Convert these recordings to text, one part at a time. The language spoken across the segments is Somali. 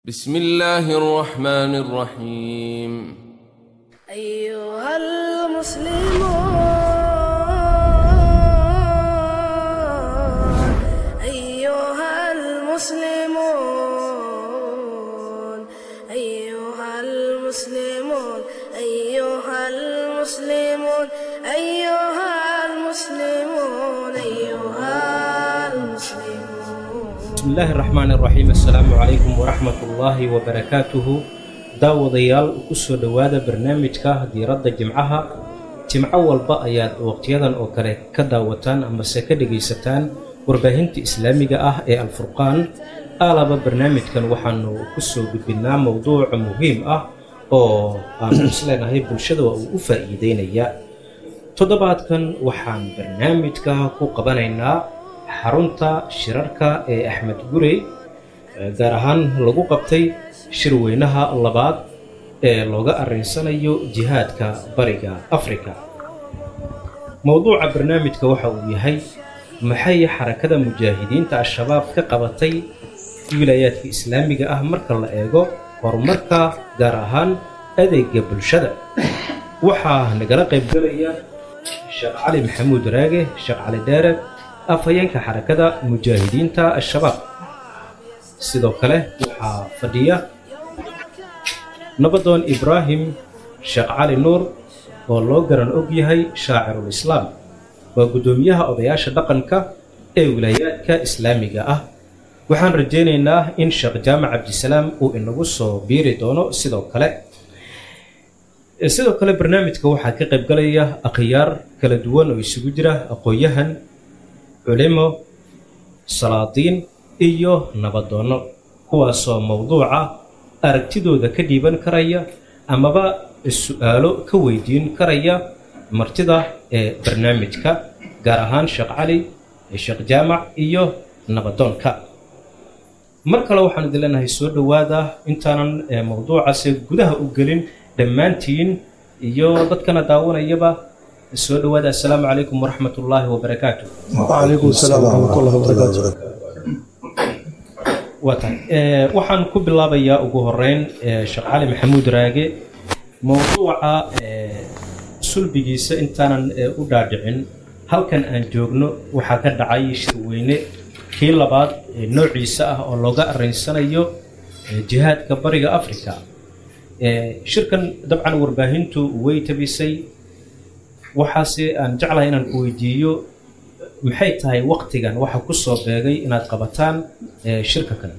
بسم الله الرحمن الرحيم أيها المسلمون أيها المسلمون أيها المسلمون أيها المسلمون أيها المسلمون أيها المسلمون bismi illaahi raxmaani raxiim assalaamu calaykum waraxmat ullaahi wabarakaatuhu daawadayaal kusoo dhowaada barnaamijka diiradda jimcaha jimco walba ayaad waqtiyadan oo kale ka daawataan amase ka dhegaysataan warbaahinta islaamiga ah ee alfurqaan aalaba barnaamijkan waxaanu kusoo gudbinnaa mowduuc muhiim ah oo aanu isleenahay bulshada waa uu u faa'iideynaya toddobaadkan waxaan barnaamijka ku qabanaynaa xarunta shirarka ee axmed gurey gaar ahaan lagu qabtay shirweynaha labaad ee looga arrinsanayo jihaadka bariga afrika mowduuca barnaamijka waxa uu yahay maxay xarakada mujaahidiinta al-shabaab ka qabatay wilaayaadka islaamiga ah marka la eego horumarka gaar ahaan adeega bulshada waxaa nagala qaybgalaya sheekh cali maxamuud raage sheekh cali dheere afhayeenka xarakada mujaahidiinta al-shabaab sidoo kale waxaa fadhiya nabadoon ibraahim sheekh cali nuur oo loo garan og yahay shaacirul islaam waa guddoomiyaha odayaasha dhaqanka ee wilaayaadka islaamiga ah waxaan rajaynaynaa in sheekh jaamac cabdisalaam uu inagu soo biiri doono sidoo kale sidoo kale barnaamijka waxaa ka qaybgalaya akhyaar kala duwan oo isugu jira aqoon-yahan culimo salaadiin iyo nabadoonno kuwaasoo mowduuca aragtidooda ka dhiiban karaya amaba su-aalo ka weydiin karaya martida ee barnaamijka gaar ahaan sheekh cali sheekh jaamac iyo nabadoonka mar kale waxaan idin leenahay soo dhowaada intaanan mowduucaasi gudaha u gelin dhammaantiin iyo dadkana daawanayaba soo dhowaada assalaamu calaykum waraxmat ullaahi wabarakaatu وعليكم السلام ورحمة الله وبركاته waa tahay waxaan ku bilaabayaa ugu horeyn sheekh cali maxamuud raage mowduuca sulbigiisa intaanan u dhaadhicin halkan aan joogno waxaa ka dhacay shirweyne kii labaad noociisa ah oo looga arrinsanayo jihaadka bariga africa shirkan dabcan warbaahintu way tabisay waxaase aan jeclahay inaan ku weydiiyo maxay tahay waktigan waxa ku soo beegay inaad qabataan shirka kale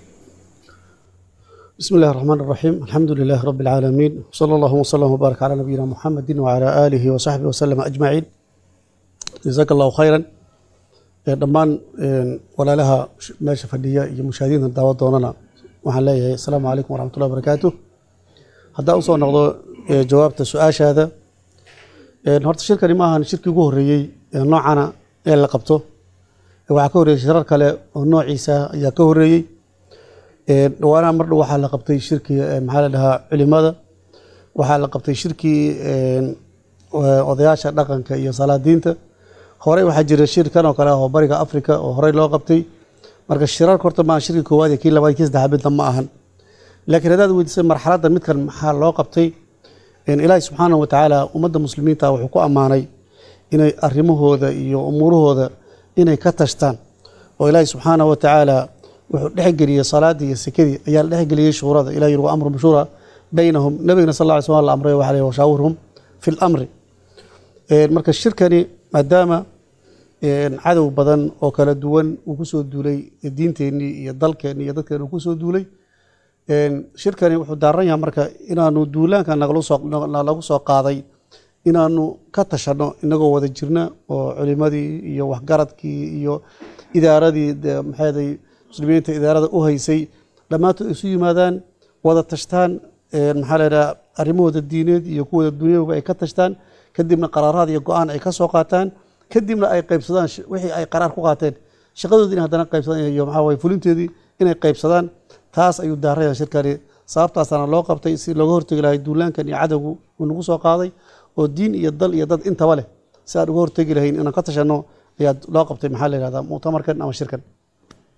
بسم الله الرحمن الرحيم الحمد لله رب العالمين صلى الله وسلم وبارك على نبينا محمد وعلى آله وصحبه وسلم أجمعين جزاك الله خيرا dhammaan walaalaha meesha fadhiya iyo mushaahadiinta daawa doonana waxaan leeyahay asalaamu calaykum waraxmatullahi wabarakaatu haddaan usoo noqdo jawaabta su-aashaada horta shirkani ma ahan shirkii ugu horreeyey noocana ee la qabto waxaa ka horreeyey shirar kale oo noociisa ayaa ka horreeyey dhawaanaha mar dhow waxaa la qabtay shirkii maxaa la dhahaa culimada waxaa la qabtay shirkii odayaasha dhaqanka iyo salaadiinta horey waxaa jira shir kan oo kale ah oo bariga africa oo horey loo qabtay marka shirarka horta maa shirkii koowaad iyo kii labaad kii saddexaad midna ma ahan laakiin haddaad weydiisay marxaladda midkan maxaa loo qabtay ilaahi subxaanahu watacaala ummadda muslimiinta wuxuu ku ammaanay inay arrimahooda iyo umuurahooda inay ka tashtaan oo ilaahi subxaanahu watacaala wuxuu dhexgeliyey salaadii iyo sekadii ayaa la dhexgeliyey shuurada ilah yiri wa amrum shuura baynahum nabigana sal lla ly slam la amray waxa leh washaawirhum fi lamri marka shirkani maadaama cadow badan oo kala duwan uu kusoo duulay diinteennii iyo dalkeennii iyo dadkeen uu kusoo duulay shirkani wuxuu daaran yahay marka inaanu duulaanka nalagu soo qaaday inaanu ka tashanno inagoo wada jirna oo culimadii iyo waxgaradkii iyo idaaradii maxaaday muslimiinta idaarada u haysay dhammaantood isu yimaadaan wada tashtaan maxaa laydhaha arrimahooda diineed iyo kuwooda dunyadaba ay ka tashtaan kadibna qaraaraad iyo go-aan ay ka soo qaataan kadibna ay qaybsadaan wixii ay qaraar ku qaateen shaqadoodii in haddana qaybsadaan iyo maxaa waye fulinteedii inay qaybsadaan taas ayuu daaraya shirkani sababtaasaana loo qabtay si looga hortegi lahay duulaankan iyo cadowgu uu nagu soo qaaday oo diin iyo dal iyo dad intaba leh si aan uga hortegi lahayn inaan ka tashanno ayaa loo qabtay maxaa la yihahdaa muctamarkan ama shirkan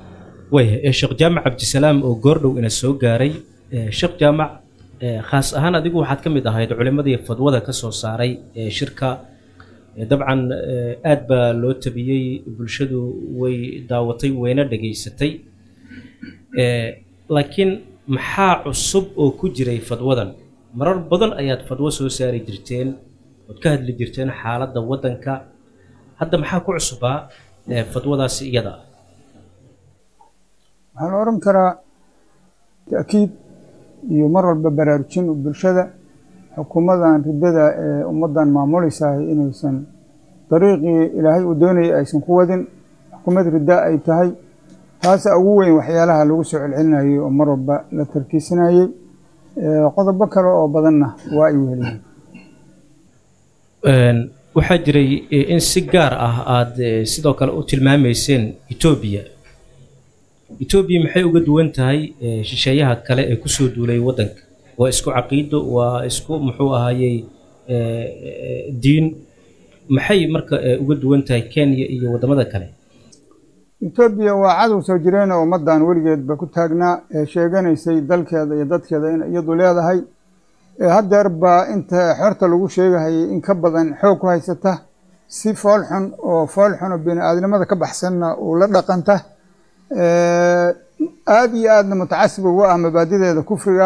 waaya ee sheekh jaamac cabdisalaam oo goordhow ina soo gaaray ee, sheekh jaamac ee, khaas ahaan adigu waxaad ka mid ahayd culimmadii fadwada ka soo saaray ee shirka Ee, dabcan ee, aad baa loo tabiyey bulshadu way daawatay wayna dhageysatay Ee, laakiin maxaa cusub oo ku jiray fadwadan marar badan ayaad fadwo soo saari jirteen ood ka hadli jirteen xaaladda waddanka hadda maxaa ku cusubaa ee, fadwadaasi iyada ah waxaa la odhan karaa ta'kiid iyo mar walba baraarujin bulshada xukuumadan riddada ee ummaddan maamulaysahay inaysan dariiqii ilaahay uu doonayay aysan ku wadin xukuumad ridda ay tahay taasa ugu weyn waxyaalaha lagu soo celcelinayay oo mar walba la tarkiisanayey Ee, qodobo kale oo badanna waa ay weheliyeen Een, waxaa jiray eh, in si gaar ah aad eh, sidoo kale u tilmaamayseen etoobiya etoobiya maxay uga duwan tahay eh, shisheeyaha kale ee kusoo duulay waddanka waa isku caqiido waa isku muxuu ahaayey eh, eh, diin maxay marka eh, uga duwan tahay kenya iyo waddamada kale etoobiya waa cadow soo jireen oo ummaddan weligeedba ku taagnaa ee sheeganaysay dalkeeda iyo dadkeeda in iyadu leedahay ee haddeer baa inta xorta lagu sheegahayay in ka badan xoog ku haysata si fool xun oo fool xun oo bini aadnimada ka baxsanna uu la dhaqanta Ee, aad iyo aadna mutacasib ugu ah mabaadideeda kufriga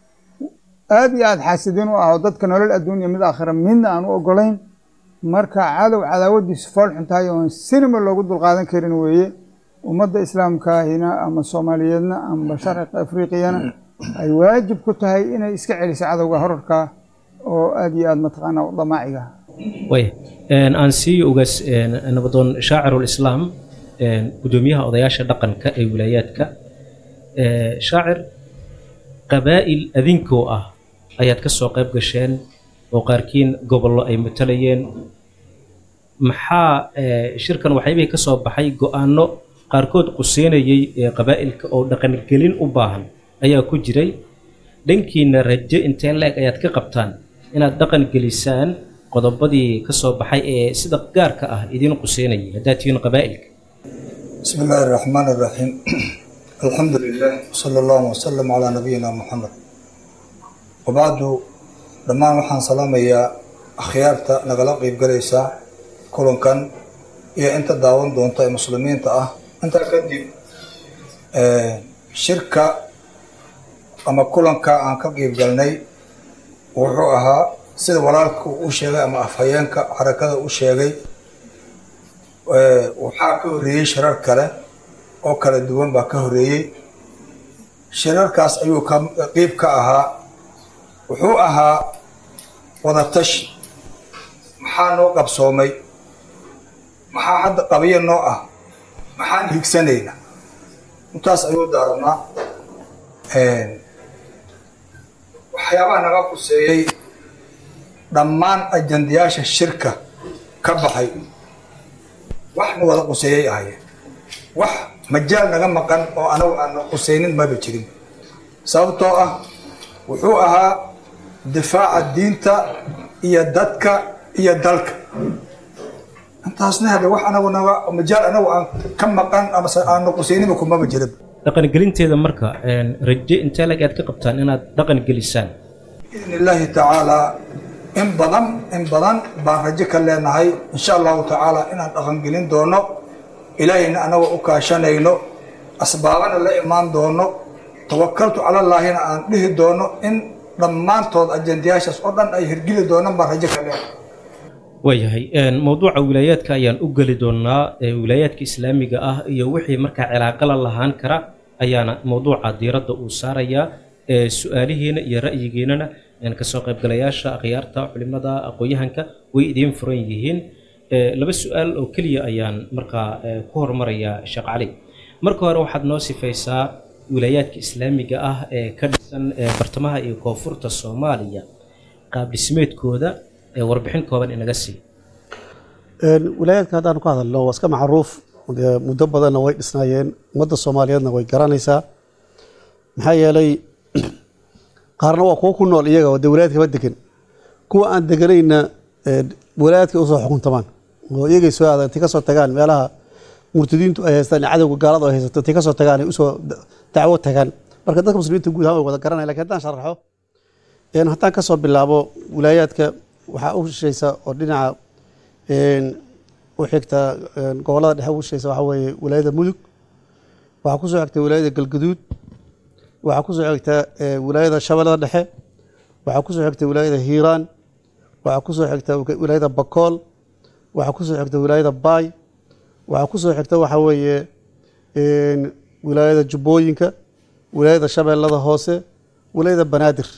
aad iyo aad xaasidiin u ah oo dadka nolol adduun iyo mid aakhira midna aan u ogolayn marka cadow cadaawadiisu fool xun tahay oon sinima loogu dulqaadan karin weeye ummadda islaamkaahina ama soomaaliyeedna ama sharciga afriqiyana ay waajib ku tahay inay iska celiso cadowga horarka oo aad iyo aad mataqaanaa u damaaciga waaya Een, aan siiyo ugaas een, nabadoon shaacirulislaam een, gudoomiyaha odayaasha dhaqanka ee wilaayaadka Ee, shaacir qabaa'il adinkoo ah ayaad ka soo qayb gasheen oo qaarkiin gobollo ay matalayeen maxaa ee, shirkan waxyaabihii ka soo baxay go-aanno qaarkood quseynayay ee qabaa'ilka oo dhaqangelin u baahan ayaa ku jiray dhankiina rajo inteen la-eg ayaad ka qabtaan inaad dhaqan gelisaan qodobadii ka soo baxay ee sida gaarka ah idiin quseynayay haddaad tihiin qabaa'ilka بسم الله الرحمن الرحيم الحمد لله صلى الله وسلم على نبينا محمد وبعد dhammaan waxaan salaamayaa akhyaarta nagala qeyb galaysa kulankan iyo inta daawan doonta ee muslimiinta ah intaa kadib eh, shirka ama kulanka aan ka qeyb galnay wuxuu ahaa sida walaalka uu u sheegay ama afhayeenka xarakada u sheegay Eh, waxaa ka horreeyey shirar kale oo kala duwan baa ka horreeyey shirarkaas ayuu ka qeyb ka ahaa wuxuu ahaa wadatashi maxaa noo qabsoomay maxaa hadda qabiyo noo ah maxaan higsanayna intaas ayuu daaranaa waxyaabaha naga quseeyey dhammaan ajandayaasha shirka ka baxay wax na wada quseeyay ahayeen wax majaal naga maqan oo anagu aan quseynin maba jirin sababtoo ah wuxuu ahaa difaaca diinta iyo dadka iyo dalka intaasna hade wax anagu naga majaal anagu aan ka maqan ama aan quseyninba kumaba jirin dhaqangelinteeda marka een, rajo intee lag aad ka qabtaan inaad dhaqan gelisaan biidni illaahi tacaalaa in badan in badan baan rajo ka leenahay insha allahu tacaala inaan dhaqangelin doono ilaahayna anagoo u kaashanayno asbaabana la imaan doono tawakaltu calallaahina aan dhihi doono in dhammaantood ajendayaashaas oo dhan ay hirgeli doonaan baan rajo ka leenahay waayahay een, mowduuca wilaayaadka ayaan u geli doonaa ee wilaayaadka islaamiga ah iyo wixii markaa cilaaqo la lahaan kara ayaana mowduuca diiradda uu saarayaa ee su-aalihiina iyo ra'yigiinana een, kasoo qaybgalayaasha akhyaarta culimada aqoon-yahanka way idiin furan yihiin Ee, laba su-aal oo keliya ayaan markaa ee, ku hormarayaa sheekh cali marka hore waxaad noo sifaysaa wilaayaadka islaamiga ah ee ka dhisan ee bartamaha iyo koonfurta soomaaliya qaab dhismeedkooda ee warbixin kooban inaga sii Een, wilaayaadka haddaan ku hadalno waa iska macruuf dee muddo badanna way dhisnaayeen ummadda soomaaliyeedna way garanaysaa maxaa yeelay qaarna waa kuwo ku nool iyaga oo dee wilaayadkaba degan kuwa aan deganayna ee, wilaayadka usoo xukuntamaan oo iyagay soo aadaan intay kasoo tagaan meelaha murtadiintu ay haystaan iyo cadowga gaalada ay haysato intay kasoo tagaan ay usoo da- dacwo tagaan marka dadka muslimiinta guud ahaan way wada garanaya lakin haddaan sharaxo een haddaan kasoo bilaabo wilaayaadka waxaa u shishaysa oo dhinaca een u xigta een gobolada dhexe ugu shishaysa waxaa weeye wilaayada mudug waxaa kusoo xigta wilaayada galgaduud waxaa kusoo xigta ee, wilaayada shabeellada dhexe waxaa kusoo xigta wilaayada hiiraan waxaa kusoo xigta wilaayada bakool waxaa kusoo xigta wilaayada baay waxaa kusoo xigta waxaa weeye een, wilaayada jubbooyinka wilaayada shabeellada hoose wilaayada banaadir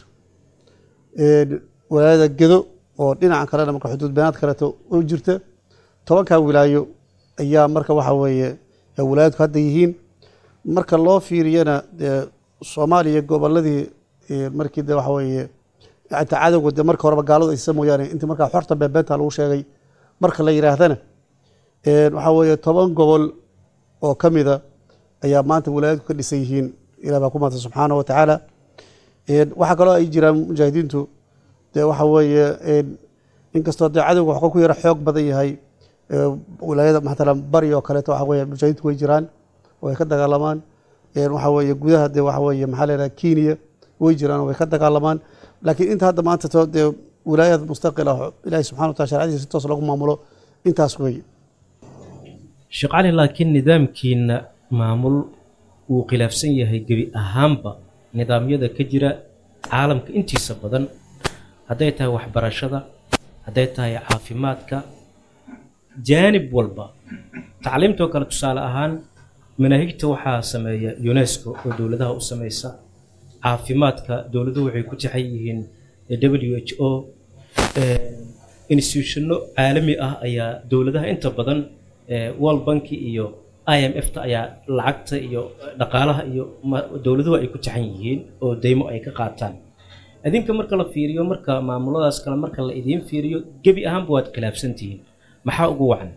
een, wilaayada gedo oo dhinaca kalena marka xuduud banaad kaleeto u jirta tobankaa wilaayo ayaa marka waxa weeye ee wilaayadku hadda yihiin marka loo fiiriyana dee soomaaliya goboladii ee, markii de waxa weeye inta cadowga de marka horeba gaaladu aysa mooyaane intii markaa xorta beebeenta lagu sheegay marka la yidhaahdana een, waxaa weeye toban gobol oo ka mida ayaa maanta wilaayadku ka dhisan yihiin ilah baa ku maanta subxaanahu wa tacaala een, waxaa kaloo ay jiraan mujaahidiintu dee waxa weeye een, inkastoo dee cadowga waxuu ku yara xoog badan yahay ee, wilaayada matalan bari oo kaleeto waxa weeye mujaahidiintu way jiraan oo ay ka dagaalamaan een, waxa weeye gudaha dee waxa weeye maxaa la yidhaha kenya way jiraan oo way ka dagaalamaan laakiin inta hadda maanta to dee wilaayad mustaqil ah oo ilaahi subxana wa taala sharcadiisa si toos lagu maamulo intaas weeye sheekh cali laakiin nidaamkiina maamul wuu khilaafsan yahay gebi ahaanba nidaamyada ka jira caalamka intiisa badan hadday tahay waxbarashada hadday tahay caafimaadka jaanib walba tacliimtoo kale tusaale ahaan manaahigta waxaa sameeya unesco oo dowladaha u sameysa caafimaadka dowladuhu waxay ku jaxan yihiin w h o institutionno caalami ah ayaa dowladaha inta badan ee, world banki iyo i m f ta ayaa lacagta iyo dhaqaalaha iyo ma- dowladuhu ay ku jaxan yihiin oo deymo ay ka qaataan adinka marka la fiiriyo marka maamuladaas kale marka la idiin fiiriyo gebi ahaanba waad khilaafsantihiin maxaa ugu wacan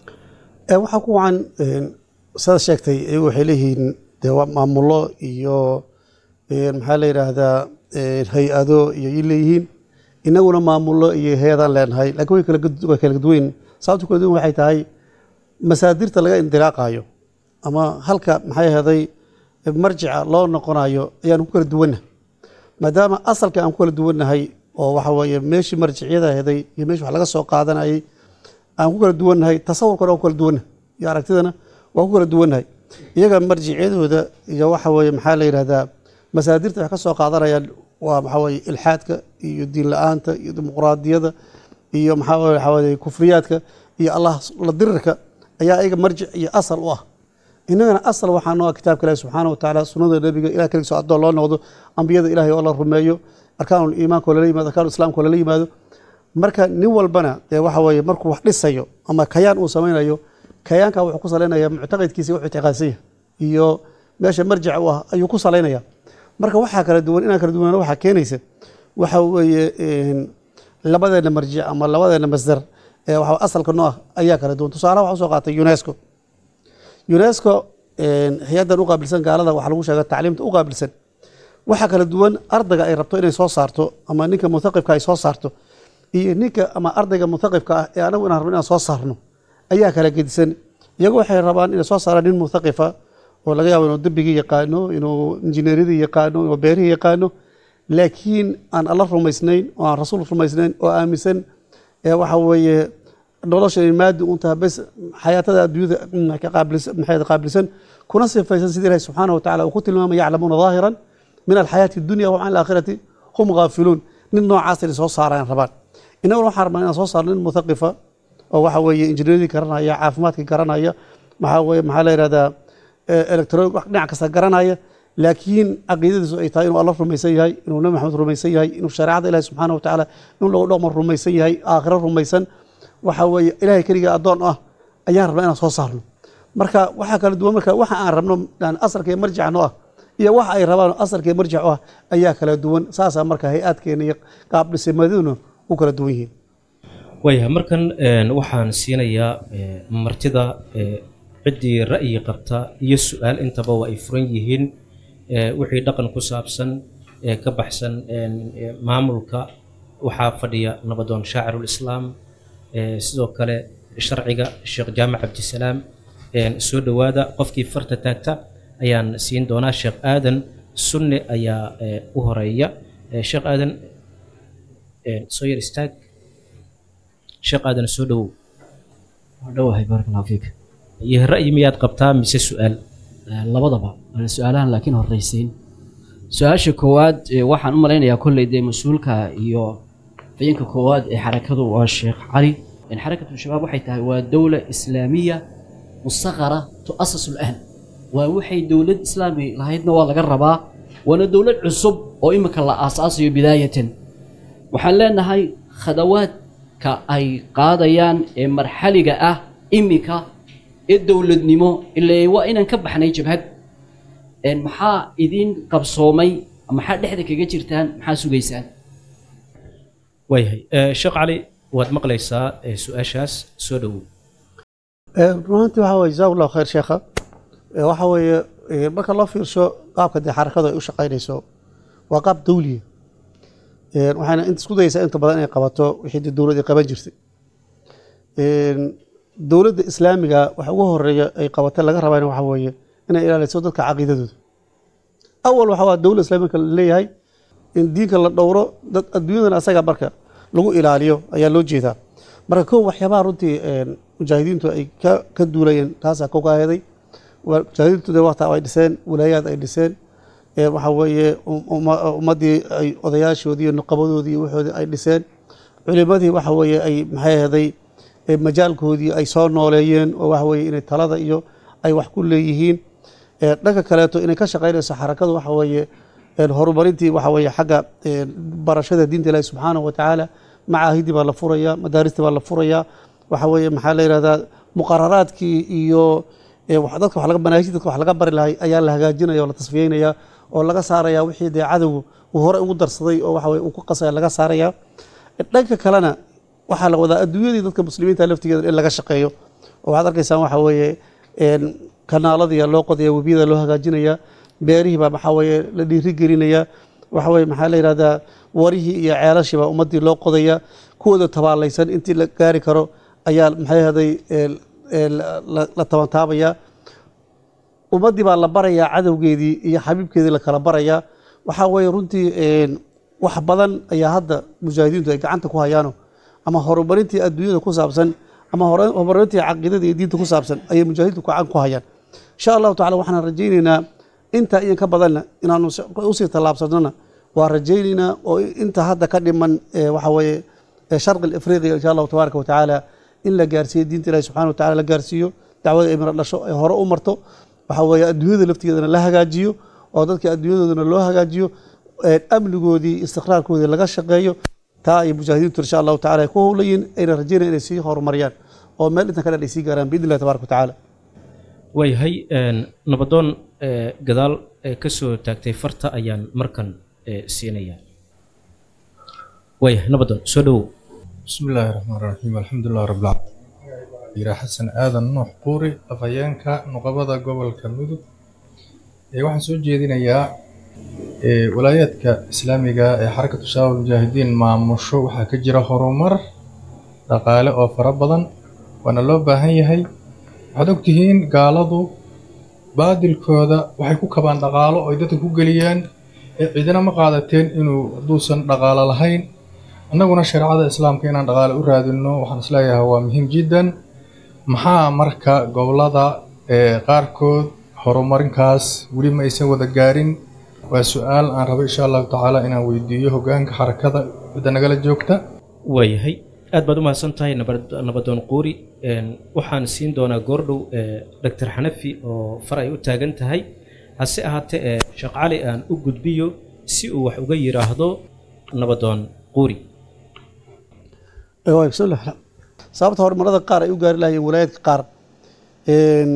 Ee, waxaa ku wacan een, sidaad sheegtay iyagu waxay leeyihiin dee waa maamulo iyo een, maxaa la yidhaahdaa een, hay-ado iyo ay leeyihiin inaguna maamulo iyo hay-adaan leenahay laakiin way kala gud- way kala duwan sababta kala duwan waxay tahay masaadirta laga indilaaqayo ama halka maxay ahaday marjica loo noqonayo ayaan ku kala duwanna maadaama asalka aan ku kala duwannahay oo waxa weeye meeshii marjicyada ahaday iyo meeshii wax laga soo qaadanayay aan ku kala duwannahay tasawurkana waa ku kala duwannahay iyo aragtidana waa ku kala duwannahay iyaga marjicyadooda iyo waxa weeye maxaa la yidhahdaa masaadirta wax ka soo qaadanayaan waa maxaa weeye ilxaadka iyo diin la-aanta iyo dimuqraadiyada iyo maxaa weeye waxaa weeye kufriyaadka iyo allah la dirirka ayaa iyaga marjic iyo asal u ah innagana asal waxaa noo ah kitaabka ilaahi subxaana wa tacaala sunnada nebiga ilah keligiiso addoon loo noqdo ambiyada ilaahay oo la rumeeyo arkaanul iimaanka oo lala yimaado arkaanul islaamka oo lala yimaado marka nin walbana dee waxa weeye markuu wax dhisayo ama kayaan uu samaynayo kayaanka wuxuu ku salaynaya muctaqidkiisa wuxuu ictiqaadsanya iyo meesha marjica u ah ayuu ku salaynaya marka waxaa kala duwan inaan kala duwanaan waxaa keenaysa waxa weeye een, labadeena marjic ama labadeena masdar ee waxa asalka noo ah ayaa kala duwan tusaalaha waxa usoo qaatay unesco unesco een, hay-addan u qaabilsan gaalada waxaa lagu sheega tacliimta u qaabilsan waxaa kala duwan ardayga ay rabto inay soo saarto ama ninka muthaqifka ay soo saarto iyo ninka ama ardayga muthaqifka ah ee anagu inaan rabno inaan soo saarno ayaa kala gedisan iyagu waxay rabaan inay soo saaraan nin muthaqifa oo laga yaabo inuu dembigii yaqaano inuu injineeryadii yaqaano inuu beerihii yaqaano laakiin aan alla rumaysnayn oo aan rasuul rumaysnayn oo aaminsan ee waxa weeye nolosha maadi un tahay bes xayaatada adduunyada mm, ka qaabilsan maxay qaabilsan kuna sifaysan sidii ilahi subxaanahu wa tacaala uu ku tilmaamay yaclamuuna daahiran min alxayaati dunya wa can alaakhirati hum gaafiluun nin noocaas inay soo saaraan rabaan innaguna waxaan rabnaa inaan soo saarno nin muthaqifa oo waxa weeye injineeradii garanaya caafimaadkii garanaya maxaa weeye maxaa la yidhahdaa electronic wax dhinac kasta garanaya laakiin caqiidadiisu ay tahay inuu alla rumaysan yahay inuu nabi maxamed rumaysan yahay inuu shareecada ilahi subxaana wa tacaala inuu lagu dhaqmo rumaysan yahay aakhiro rumaysan waxa weeye ilaahay keliga addoon ah ayaan rabnaa inaan soo saarno marka waxaa kala duwan marka waxa aan rabno yani asalka iyo marjica noo ah iyo waxa ay rabaan asalka iyo marjic u ah ayaa kala duwan saasaa marka hay-aadkeena iyo qaabdhismaduna u kala duwan yihiin waayahay markan een, waxaan siinayaa ee, martida ee, ciddii ra'yi qabta iyo su-aal intaba waa ay furan yihiin ee, wixii dhaqan ku saabsan ee ka baxsan een, ee, maamulka waxaa fadhiya nabadoon shaacirulislaam ee, sidoo kale sharciga sheekh jaamac cabdisalaam een, soo dhowaada qofkii farta taagta ayaan siin doonaa sheekh aadan sunne ayaa ee, u horeeya Ee, sheekh aadan een, soo yar istaag sheekh aadan soo dhowow dhawahay baaraka allahu fiik iyo ra'yi miyaad qabtaa mise su-aal Eh, labadaba waa su-aalahan laakiin horreysiin su-aasha koowaad eh, waxaan u malaynayaa kolley dee mas-uulka iyo fayinka koowaad ee xarakadu waa sheekh cali in xarakatu shabaab waxay tahay waa dowla islaamiya mustaqara tu'asasu lan waa waxay dowlad islaami lahaydna waa laga rabaa waana dowlad cusub oo imika la aasaasayo bidaayatan waxaan leenahay khadawaadka ay qaadayaan ee marxaliga ah imika ee dowladnimo ilaa waa inaan ka baxnay jabhad een maxaa idin qabsoomay maxaa dhexda kaga jirtaan maxaa sugaysaan waayahay Ee, sheekh cali waad maqlaysaa ee, su-aashaas soo dhowow runtii waxa weye jazaak allahu khayr sheekha Ee, waxa weeye ee, marka loo fiirsho qaabka dee xarakadu ay u shaqaynayso waa qaab dawliya Ee, waxayna inta isku dayeysaa inta badan inay qabato wixii dee dowlad ay qaban jirtay Een, dowladda islaamiga waxa ugu horeeya ay qabatay laga rabayna waxa weeye inay ilaaliso dadka caqiidadooda awal waxa waa dowladda islaamika leeyahay in diinka la dhowro dad adduunyadana asaga marka lagu ilaaliyo ayaa loo jeedaa marka kow waxyaabaha runtii een, mujaahidiintu ay ka ka duulayeen taasaa kow ka aheeday Waa- mujaahidiintu dee waqti ay dhiseen walaayaad ay dhiseen Ee, waxa weeye um- umma- ummaddii ay odayaashoodii iyo nuqabadoodii iyo waxoodii ay dhiseen culimadii waxa weeye ay maxay ahaday ee majaalkoodii ay soo nooleeyeen oo waxa weeye inay talada iyo ay wax ku leeyihiin Ee, dhanka kaleeto inay ka shaqaynayso xarakadu waxa weeye een, horumarintii waxa weeye xagga een, barashada diinta ilaahi subxaanahu wa tacaala macaahidii baa la furayaa madaaristii baa la furayaa waxa weeye maxaa la yidhahdaa muqararaadkii iyo ee, wax- dadka wax laga manaahijta dadka wax laga bari lahay ayaa la hagaajinaya oo la tasfiyeynaya oo laga saaraya wixii dee cadowgu uu hore ugu darsaday oo waxa weye uu ku qasaya laga saaraya dhanka kalena waxaa la wadaa adduunyadii dadka muslimiinta laftigeeda in laga shaqeeyo oo waxaad arkaysaan waxa weeye een, kanaaladii loo qodaya webiyada loo hagaajinaya beerihii baa maxaa weeye la dhiiri gelinaya waxa weye maxaa la yidhahdaa warihii iyo ceelashii baa ummaddii loo qodaya kuwooda tabaalaysan intii la gaari karo ayaa maxay ahday la tabantaabaya ummaddii baa la barayaa cadowgeedii iyo xabiibkeedii la kala barayaa waxaa weeye runtii een, wax badan ayaa hadda mujaahidiintu ay gacanta ku hayaano ama horumarintii adduunyada ku saabsan ama hore- horumarintii caqiidada iyo diinta ku saabsan ayay mujaahidiintu gacan ku hayaan insha allahu tacala waxaan rajaynaynaa inta iyo ka badanna inaanu si- usii tallaabsanona waa rajaynaynaa oo inta hadda ka dhiman ee, waxa weeye ee, sharqi afriqiya insha allahu tabaaraka watacaala in la gaarsiiyo diinta ilahi subxana watacala la gaarsiiyo dacwada ay miro dhasho ay hore u marto waxa weeye adduunyada laftigeedana la hagaajiyo oo dadka adduunyadoodana loo hagaajiyo ee, amnigoodii istiqraarkoodii laga shaqeeyo taa ay mujaahidiintu insha allahu tacala ay ku howlayiin ayna rajaynaya inay sii horumariyaan oo meel intan kale ay sii gaaraan biidni illahi tabaraka watacaala waayahay een, nabadoon ee, gadaal ee ka soo taagtay farta ayaan markan ee, siinayaa waayahay nabadoon soo dhowow بسم الله الرحمن الرحيم الحمد لله رب العالمين يرا حسن آدم نوح قوري أفيانكا نقبضة قبل كمدو ee waxaan soo jeedinayaa ee walaayaadka islaamiga ee xarakatu shabaab mujaahidiin maamusho waxaa ka jira horumar dhaqaale oo fara badan waana loo baahan yahay waxaad ogtihiin gaaladu baadilkooda waxay ku kabaan dhaqaalo oo ay dadka ku geliyaan ee cidina ma qaadateen inuu hadduusan dhaqaalo lahayn annaguna shareecada islaamka inaan dhaqaale u raadinno waxaan isleeyahay waa muhiim jiddan maxaa marka gobollada ee qaarkood horumarinkaas weli ma aysan wada gaarin waa su-aal aan rabo insha allahu tacaala inaan weydiiyo hoggaanka xarakada cidda nagala joogta waayahay aad baad u mahadsan tahay nabad- nabadoon quuri Een, waxaan siin doonaa goordhow doctor xanafi oo far ay u taagan tahay hase ahaatee ee sheekh cali aan u gudbiyo si uu wax uga yidhaahdo nabadoon quuri Eh, waay, bismillah. sababta horumarada qaar ay u gaari lahayeen walaayaadka qaar een,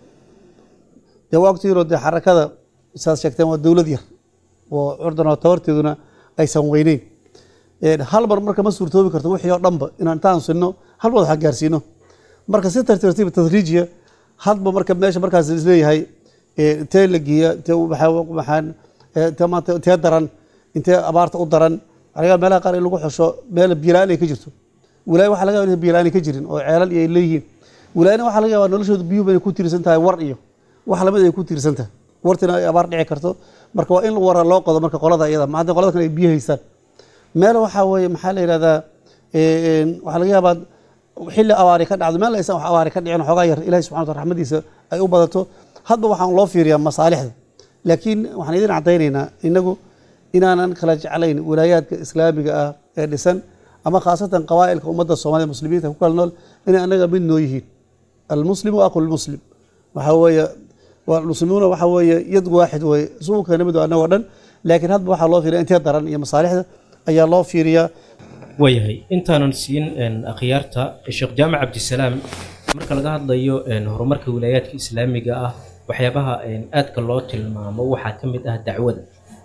dee waa ogtihiinoo dee xarakada saad sheegteen waa dowlad yar oo curdan oo tabarteeduna aysan weyneyn Een, hal mar marka ma suurtoobi karto wixii oo dhanba inaan intaan sinno hal mar wax gaarsiino marka si tartiib tartiib tadriijiya hadba marka meesha markaas isleeyahay ee, intee la geeya intee u- maxaa- maxaan ee, intee maanta intee daran intee abaarta u daran aniga meelaha qaar in lagu xusho meel biyola-aan ay ka jirto walaay waxaa laga yaabaa inay biyola-aan ka jirin oo ceelal iyo ay leeyihiin wilaayana waxaa laga yaabaa noloshooda biyuhu bayna ku tiirsan tahay war iyo wax lamid ay ku tiirsan tahay wartina ay abaar dhici karto marka waa in wara loo qodo marka qolada iyada ma hadda qolada kale ay biyo haystaan meel waxaa weeye maxaa la yidhahdaa waxaa laga yaabaa xilli abaari ka dhacdo meel aysan wax abaari ka dhicin xoogaa yar ilahi subxana wataala raxmadiisa ay u badato hadba waxaan loo fiiriyaa masaalixda laakiin waxaan idin caddaynaynaa inagu inaanan kala jeclayn wilaayaadka islaamiga ah ee dhisan ama khaasatan qabaa'ilka ummadda soomaliya muslimiinta ku kala nool inay anaga mid noo yihiin almuslimu aqu lmuslim waxaa weeye muslimuuna waxaa weeye yad waaxid weye isugu keena mid annagoo dhan laakiin hadba waxaa loo fiiriya intee daran iyo masaalixda ayaa loo fiiriyaa waayahay intaanan siin akhyaarta sheekh jaamac cabdisalaam marka laga hadlayo horumarka wilaayaadka islaamiga ah waxyaabaha aadka loo tilmaamo waxaa ka mid ah dacwada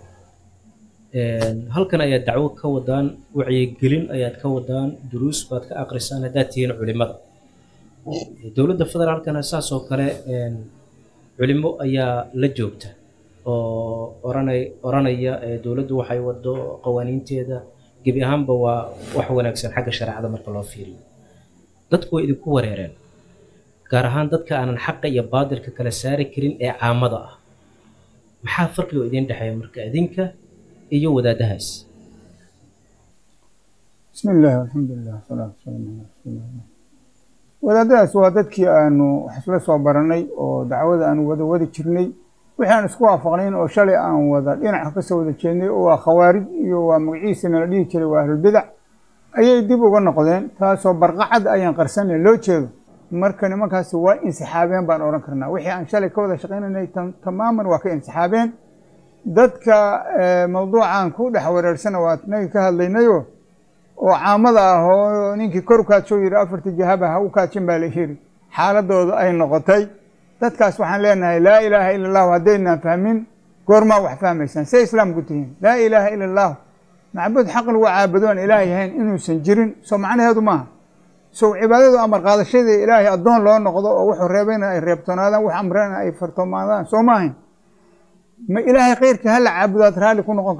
halkan ayaad dacwo ka wadaan wacyigelin ayaad ka wadaan duruus baad ka aqrisaan haddaad tihiin culimada dowladda federaalkana saas oo kale culimo ayaa la joogta oo oranay oranaya dowladdu waxay wado qawaaniinteeda gebi ahaanba waa wax wanaagsan xagga shareecada marka loo fiiriyo dadku way idinku wareereen gaar ahaan dadka aanan xaqa iyo baadilka kala saari karin ee caamada ah maxaa farqiga idiin dhexeeya marka idinka iyo wadaadahaas bismi illaahi alxamdulilah wasalaatu wasalaamu calaa rasuulillah wadaadadaas waa dadkii aanu wax isla soo baranay oo dacwada aanu wada wadi jirnay wixii aan isku waafaqnayn oo shalay aan wada dhinaca kasoo wada jeednay oo waa khawaarij iyo waa magaciisana la dhihi jiray waa ahlulbidac ayay dib uga noqdeen taasoo barqacad ayaan qarsanay loo jeedo marka nimankaasi waa insixaabeen baan odhan karnaa wixii aan shalay ka wada shaqaynanay tamaaman waa ka insixaabeen dadka mawduucan ku dhex wareersana waa naga ka hadlaynayo oo caamada ah oo ninkii kor kaajoo yidhi afartii jahaba ha u kaajin baa la yidhi xaaladooda ay noqotay dadkaas waxaan leenahay laa ilaaha ila allahu haddaynaan fahmin goormaa wax fahmaysaan say islaamku tihiin laa ilaaha ila allahu macbuud xaq lagu caabudoon ilaahay ahayn inuusan jirin soo macnaheedu maaha sow cibaadadu amar qaadashadii ilaahay addoon loo noqdo oo wuxuu reebayna ay reebtoonaadaan wax amrena ay fartoomaadaan soo ma ahayn ma ilaahay khayrkii hala caabudaad raalli ku noqon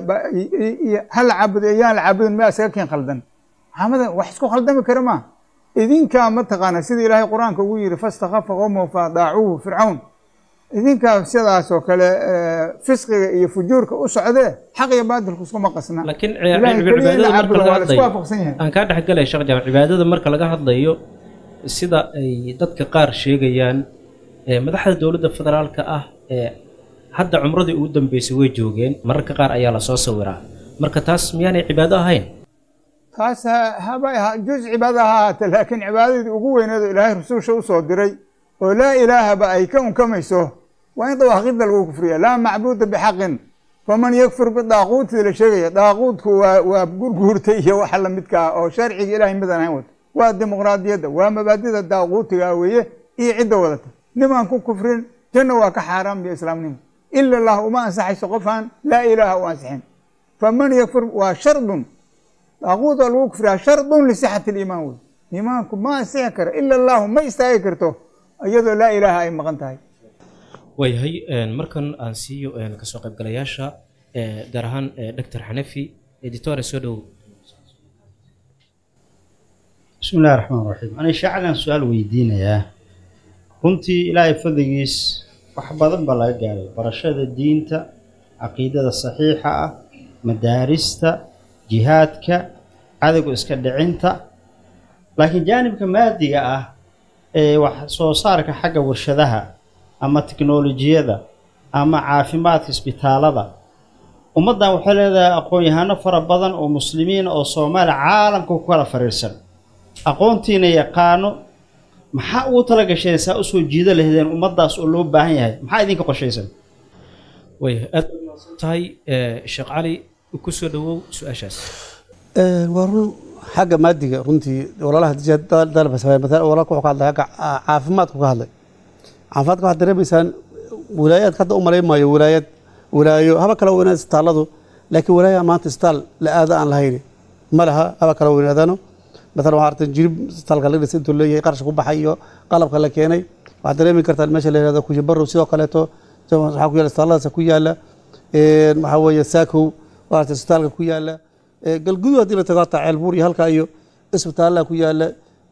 hala caabudo iyaan la caabudin ma isaga keen khaldan maxamada wax isku khaldami kara maa idinkaa mataqaana sida ilaahay qur-aanka ugu yidhi fastakhafa qowmahu faadaacuuhu fircawn idinkaa sidaas oo kale fisqiga iyo fujuurka u socdee xaq iyo baadilku iskuma qasna laakiin ilaahay keliya in la caabudo waa la isku waafaqsan yahay aan kaa dhexgalay sheekh jaamac cibaadada marka laga hadlayo sida ay dadka qaar sheegayaan madaxda dowladda federaalka ah ee hadda cumradii ugu dambeysay way joogeen mararka qaar ayaa lasoo sawiraa marka taas miyaanay cibaado ahayn taas haba juz cibaada ha ahaatee laakiin cibaadadii ugu weyneed oo ilaahay rususha usoo diray oo laa ilaahaba ay ka unkamayso waa in dawaaqidda lagu kufriya laa macbuuda bixaqin faman yakfur bidaaquuti la sheegaya daaquudku waa waa gurguurtay iyo waxa lamidka ah oo sharciga ilahay midaan ahayn wata waa dimuqraadiyadda waa mabaadida daaquutiga weeye iyo cidda wadata nimaan ku kufrin janna waa ka xaaraam iyo islaamnimo ila allah uma ansaxayso qofaan laa ilaaha u ansixin faman yakfur waa shardun daaquud oo lagu kufriyaa shardun lisixati liimaan wey iimaanku ma ansixi karo ila allahu ma istaagi karto iyadoo laa ilaaha ay maqan tahay waayahay markan aan siiyo kasoo qaybgalayaasha gaar ahaan doctor xanafi editore soo dhowow bismi illahi raxmaan raxiim ani shaacadan su-aal weydiinayaa runtii ilaahay fadligiis wax badan baa laga gaaray barashada diinta caqiidada saxiixa ah madaarista jihaadka cadowga iska dhicinta laakiin jaanibka maadiga ah ee wax soo saarka xagga warshadaha ama tiknolojiyada ama caafimaadka isbitaalada ummaddan waxay leedahay aqoon-yahano fara badan oo muslimiin oo soomaaliya caalamka ku kala fariirsan aqoontiina yaqaano maxaa ugu tala gasheen saa usoo jiida lahdeen ummaddaas oo loo baahan yahay maxaa idinka qorshaysan waayahay aad tahay sheekh cali ku soo dhowow su-aashaas waa run xagga maadiga runtii walaalaha dalba walaalka wuxuu ka hadlay xagga caafimaadku ka hadlay caafimaadka waxaad dareemaysaan wilaayaadka hadda u malayn maayo wilaayad wilaayo haba kala weynaad isbitaalladu laakiin wilaaya maanta isbitaal la aada aan lahayn ma laha haba kala weynaadaano maalan waxaa artan jirib isbitaalka laga dhisay intuu leeyahay qarashka ku baxay iyo qalabka la keenay waxaad dareemi kartaan meesha la yihahdo kujibarow sidoo kaleeto waxaa ku yaala isbitaalladaas ku yaala waxaa weeye saakow waarta isbitaalka ku yaala galgudu haddii la tago hataa ceelbuur iyo halkaa iyo isbitaallaa ku yaala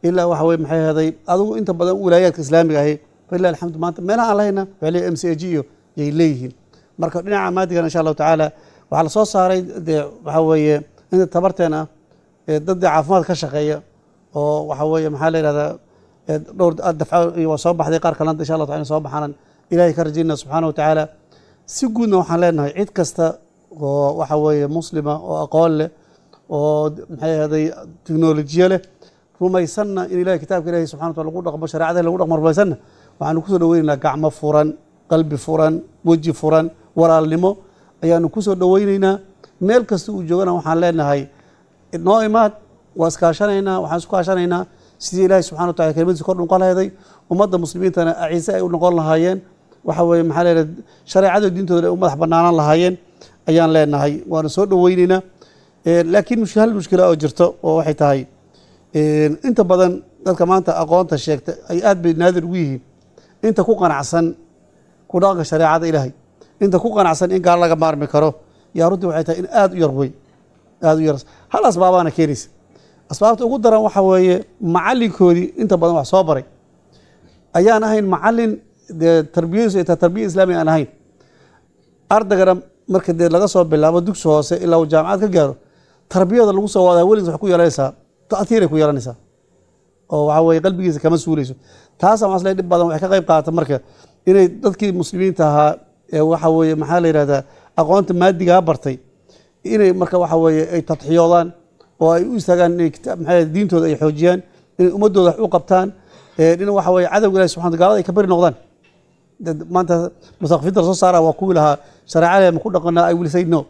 ilaa waxa weye maxay ahaday adigu inta badan wilaayaadka islaamiga ahi falilah alxamdu maanta meelaha aan lahayna waxay leeyihin m c a g iyo yay leeyihiin marka dhinaca maadigan insha allahu tacaala waxaa lasoo saaray dee waxa weeye inta tabarteen ah ee dad dee caafimaad ka shaqeeya oo waxa weeye maxaa la yidhahdaa ee dhowr dafco iyo waa soo baxday qaar kalena insha allah taala in soo baxaanan ilahay ka rajaynaa subxaana wa tacaala si guudna waxaan leenahay cid kasta oo waxa weeye muslima oo aqoon leh oo maxay ahaday teknolojiye leh rumaysanna in ilahay kitaabka ilahi subxana wa taala lagu dhaqmo shareecada lagu dhaqmo rumaysanna waxaanu kusoo dhaweynaynaa gacmo furan qalbi furan weji furan walaalnimo ayaanu kusoo dhaweyneynaa meel kasta uu joogana waxaan leenahay noo imaad waa iskaashanaynaa waxaan isku kaashanaynaa sidii ilaahay subxana wa tacala kelimadiisa kor noqon laheeday ummadda muslimiintana aciise ay u noqon lahaayeen waxa weeye maxaa leedahay shareecada diintooda ay u madax banaanaan lahaayeen ayaan leenahay waana soo dhaweyneynaa laakiin mush- hal mushkila oo jirto oo waxay tahay inta badan dadka maanta aqoonta sheegta ay aad bay naadir ugu yihiin inta ku qanacsan ku dhaqanka shareecada ilaahay inta ku qanacsan in gaal laga maarmi karo yaa runtii waxay tahay in aada u yar wey aada u yar hal asbaabaana keenaysa asbaabta ugu daran waxa weeye macalinkoodii inta badan wax soo baray ayaan ahayn macalin dee tarbiyadiisu ay tahay tarbiya islaamiga aan ahayn ardaygana marka dee laga soo bilaabo dugsi hoose ilaa uu jaamacad ka gaaro tarbiyada lagu soo wadaa weligiis waxay ku yeelanaysaa ta'tiiray ku yeelanaysaa oo waxa weeye qalbigiisa kama suuleyso taasa masle dhib badan waxay ka qayb qaadata marka inay dadkii muslimiinta ahaa ee waxa weeye maxaa la yidhahdaa aqoonta maadigaa bartay inay marka waxa weeye ay tadxiyoodaan oo ay u istaagaan inay kitaab maxaa yidhahdaa diintooda ay xoojiyaan inay ummadooda wax u qabtaan ee in waxa weeye cadowga ilahi subxana gaalada ay ka bari noqdaan dad maanta musaqafinta lasoo saara waa kuwii lahaa shareecada ma ku dhaqanaa ay wilisay no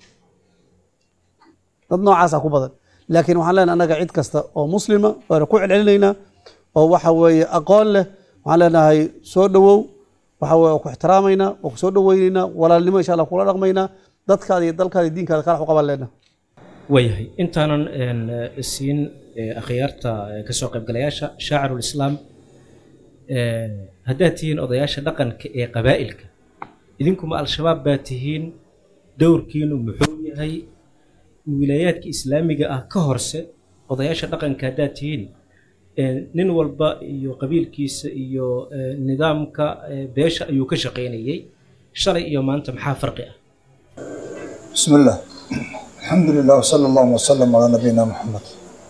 dad noocaasa ku badan laakiin waxaan leenahay annaga cid kasta oo muslima waana ku celcelinaynaa oo waxa weeye aqoon leh waxaan leenahay soo dhowow waxa weye waa ku ixtiraamaynaa waa ku soo dhoweynaynaa walaalnimo insha allah kula dhaqmaynaa dadkaada iyo dalkaada iyo diinkaada kala wax u qaban leenaha waayahay intaanan een, eh, siin eh, akhyaarta eh, kasoo qaybgalayaasha shaacirulislaam eh, haddaad tihiin odayaasha dhaqanka ee qabaa'ilka idinkuma al-shabaab baa tihiin dowrkiinu muxuu yahay wilaayaadka islaamiga ah ka horse odayaasha dhaqanka haddaad tihiin eh, nin walba iyo qabiilkiisa iyo eh, nidaamka eh, beesha ayuu ka shaqaynayay shalay iyo maanta maxaa farqi ah بسم الله الحمد لله وصلى الله وسلم على نبينا محمد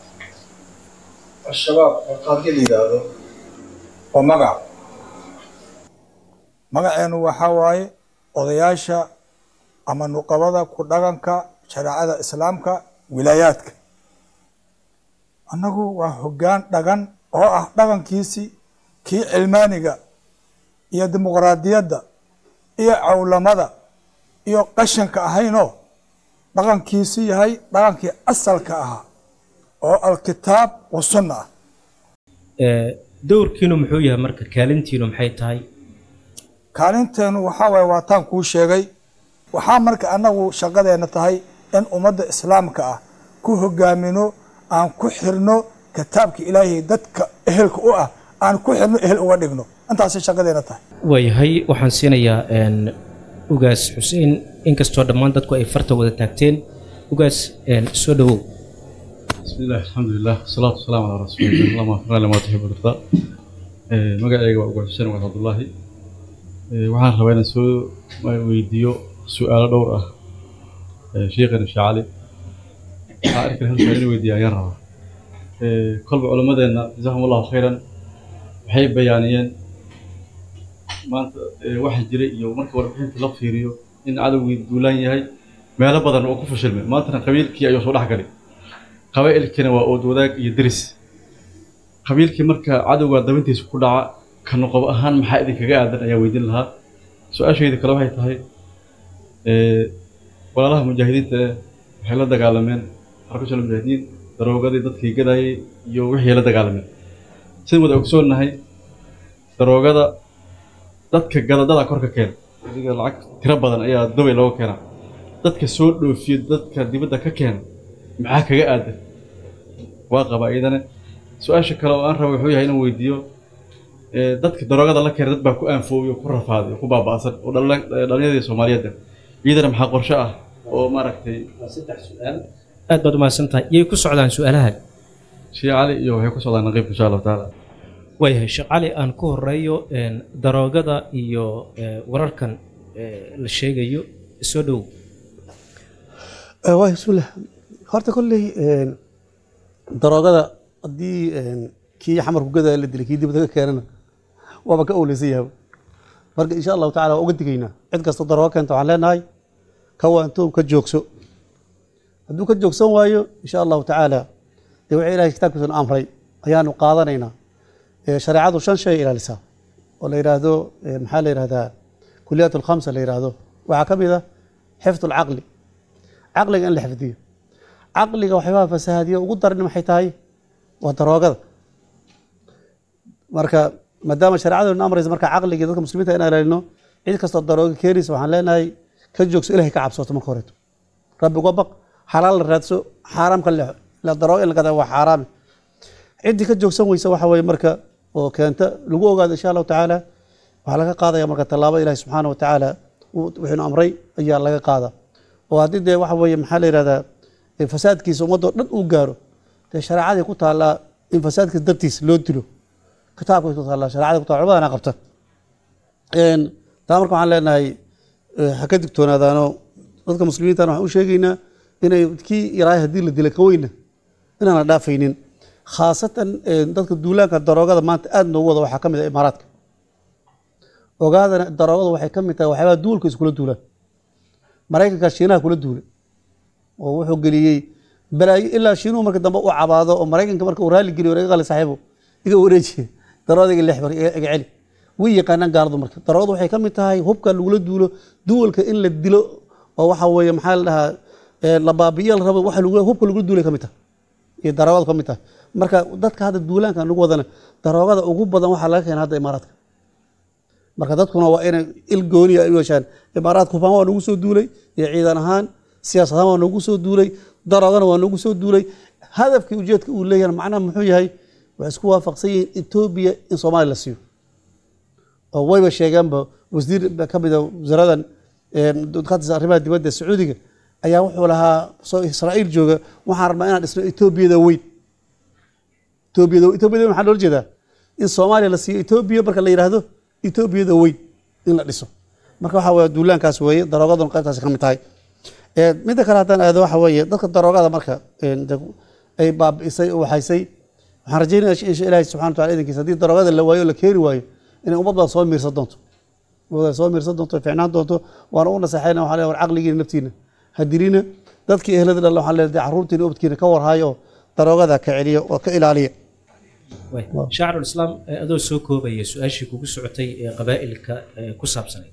الشباب qaadka la yidhaahdo waa magac magaceenu waxaa waaye odayaasha ama nuqabada ku dhaqanka shareecada islaamka wilaayaadka annagu waa hoggaan dhaqan oo ah dhaqankiisii kii cilmaaniga iyo dimuqraadiyadda iyo cawlamada iyo qashanka ahaynoo dhaqankiisu yahay dhaqankii asalka ahaa oo alkitaab wa sunna ah Eh, dowrkiinu muxuu yahay marka kaalintiinu maxay tahay kaalinteenu waxaa waaye waa taan kuu sheegay waxaa marka annagu shaqadeena tahay in ummadda islaamka ah ku hogaamino aan ku xirno kitaabka ilaahay dadka ehelka u ah aan ku xirno ehel uga dhigno intaasay shaqadeena tahay waayahay waxaan siinayaa een, ugaas xuseen inkastoo dhammaan dadku ay farta wada taagteen ugaas een, soo dhowow بسم الله الحمد لله والصلاة والسلام على رسول الله اللهم وفقنا لما تحب وترضى magacayga waa ugu xuseen wad cabdullaahi Eh, waxaan rabaa inaan soo weydiiyo su-aalo dhowr ah eh, sheekhana sheekh cali waxaa arki hal su-aal in weydiiya ayaan rabaa Eh, kolba culimmadeenna jazakum allahu khayran waxay bayaaniyeen maanta eh, waxa jiray iyo marka warbixinta la fiiriyo in cadowgii duulaan yahay meelo badan oo ku fashilmay maantana qabiilkii ayuu soo dhex galay qabaa'ilkiina waa ood wadaag iyo deris qabiilkii marka cadowga dabintiisa ku dhaca ka noqob ahaan maxaa idinkaga aadan ayaa weydiin lahaa su-aashayda kale waxay tahay eh, walaalaha mujaahidiinta eh, waxay la dagaalameen xarkashal mujaahidiin daroogadii dadkii gadayay iyo wixii la dagaalameen sidaan wada ogsoonnahay daroogada dadka gadadada kor ka keena adiga lacag tiro badan ayaa dubay looga keenaa dadka soo dhoofiyo dadka dibadda ka keena maxaa kaga aadan waa qaba iyadana su-aasha kale oo aan raba wuxuu yahay inaan weydiiyo eh, dadka daroogada la keena dad baa ku aanfoobiyo ku rafaaday oo ku baaba'san oo dhalin- eh, dhallinyadii soomaaliyeed ah. iyadana maxaa qorshe ah oo maaragtay aad baad umahadsan tahay yay ku socdaan su-aalahan sheekh cali iyo waxay ku socdaan naqiibka insha allahu tacaala waayahay sheekh cali aan ku horeeyo een, daroogada iyo ee, wararkan ee, la sheegayo soo dhow waay bismillah horta kolley een, daroogada haddii een, kii xamarku gadaa la dilay kii dibadda ka keenana waaba ka owleysan yahay marka insha allahu tacala waa uga digaynaa cid kasta daroogo keenta waxaan leenahay ka waantoom ka joogso hadduu ka joogsan waayo insha allahu tacaala dee wixii ilahay kitaabkiisuna amray ayaanu qaadanaynaa Ee, shareecadu shan shay ay ilaalisaa oo la yidhaahdo ee, maxaa la yidhahdaa kuliyaat alkhamsa la yidhaahdo waxaa ka mid ah xifdu alcaqli caqliga in la xifdiyo caqliga waxyaabaha fasahaadiyo ugu daran maxay tahay waa daroogada marka maadaama shareecadu amraysa marka caqliga dadka muslimiinta in ilaalino cid kastoo darooga keenaysa waxaan leenahay ka joogso ilahay ka cabsooto marka horeeto rabbi uga baq xalaal la raadso xaaraam ka leexo ila darooga in la gadaa waa xaaraami ciddii ka joogsan weysa waxa weeye marka oo keenta lagu ogaado insha allahu tacaala waxaa laga qaadaya marka tallaabo ilahi subxaana wa tacaala uu- wuxuuna amray ayaa laga qaada oo haddii dee waxa weeye maxaa la yidhahdaa ee fasaadkiisa ummadoo dhan uu gaaro dee shareecadii ku taallaa in fasaadkiisa dartiis loo dilo kitaabka ku taallaa shareecadii ku taalla cumadana qabta Een, taa marka waxaan leenahay eh, ha ka digtoonaadaano dadka muslimiintana waxaan u sheegaynaa inay kii yaraay haddii la dila ka weyna inaana dhaafaynin khaasatan eh, dadka duulaanka daroogada maanta aad noogu wada waxaa ka mid ah imaaraadka ogaadana daroogada waxay ka mid tahay waxyaabaha duulka iskula duulaan maraykanka shiinaha kula duulay oo wuxuu geliyey balaayo ilaa shiinuhu marka dambe u cabaado oo maraykanka marka uu raali geliyo iga qali saaxiibo iga wareejiye daroogada iga lix bar iga iga celi way yaqaanaan gaaladu marka daroogadu waxay ka mid tahay hubka lagula duulo duwalka in la dilo oo waxa weeye maxaa la dhahaa ee, la baabi'iyo la rabo waxa lagu hubka lagula duulay ka mid tahay iyo daroogadu ka mid tahay marka dadka hadda duulaanka lagu wadana daroogada ugu badan waxaa laga keena hadda imaaraadka marka dadkuna waa inay il gooniya ay u yeeshaan imaaraadka hubaan waa nagu soo duulay iyo ciidan ahaan siyaasad ahaan waa nagu soo duulay daroogana waa nagu soo duulay hadafkii ujeedka uu leeyahay macnaha muxuu yahay waxay isku waafaqsan yihiin etoobiya in soomaaliya la siiyo oo wayba sheegeenba wasiir ka mid a wasaaradan dadkaatiisa arrimaha dibadda sacuudiga ayaa wuxuu lahaa soo israa'iil jooga waxaan rabnaa inaan dhisno etoobiyada weyn etoobiyada etoobiyada weyn waxaa loola jeedaa in soomaaliya la siiyo etoobiya marka la yidhaahdo etoobiyada weyn in la dhiso marka waxaa weeye duulaankaas weeye daroogaduna qaybtaasi ka mid tahay Ee, midda kale haddaan aado waxa weeye dadka daroogada marka een, de- ay baabi'isay oo waxaysay waxaan rajeynaya insha ilaahi subxana wataala idankiisa haddii daroogada la waayo oo la keeni waayo inay ummad badan soo miirsan doonto ummad badan soo miirsan doonto ficnaan doonto waana u naseexayna waxaa leeyahay war caqligiina naftiina ha dilina dadkii ehlada dhalla waxaa leeyahay carruurtiina ubadkiina ka warhayo oo daroogada ka celiya oo ka ilaaliya shaacirulislaam ee adoo soo koobaya su-aashii kugu socotay ee qabaa'ilka ee ku saabsanayd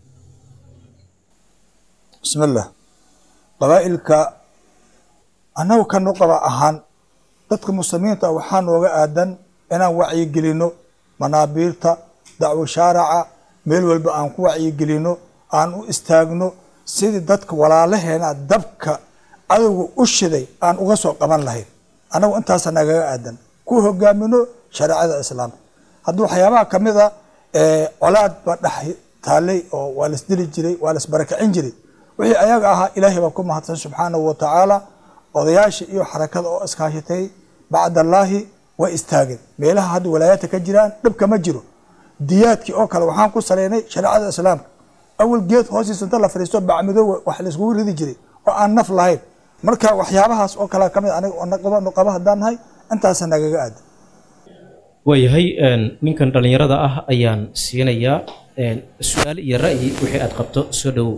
bismi illah qabaa'ilka annagu ka nuqaba ahaan dadka muslimiinta ah waxaa nooga aadan inaan wacyigelino manaabiirta dacwo shaaraca meel walba aan ku wacyigelino aan u istaagno sidii dadka walaalaheena dabka cadowga u shiday aan uga soo qaban lahayn annagu intaasa nagaga aadan ku hogaamino shareecada islaamka haddii waxyaabaha ka mid a ee, colaad baa dhex taallay oo waa laisdili jiray waa laisbarakicin jiray wixii ayaga ahaa ilaahay baa ku mahadsan subxaanahu wa tacaala odayaasha iyo xarakada oo iskaashatay bacdallaahi way istaageen meelaha hadda walaayaadka ka jiraan dhibka ma jiro diyaadkii oo kale waxaan ku saleynay shareecada islaamka awal geed hoostiisa inta la fadhiisto bacmadoowa wax laiskugu ridi jiray oo aan naf lahayn marka waxyaabahaas oo kale ka mid aniga oo naqaba nuqaba haddaan nahay intaasa nagaga aada waayahay een, ninkan dhallinyarada ah ayaan siinayaa een, su-aal iyo ra'yi wixii aad qabto soo dhowow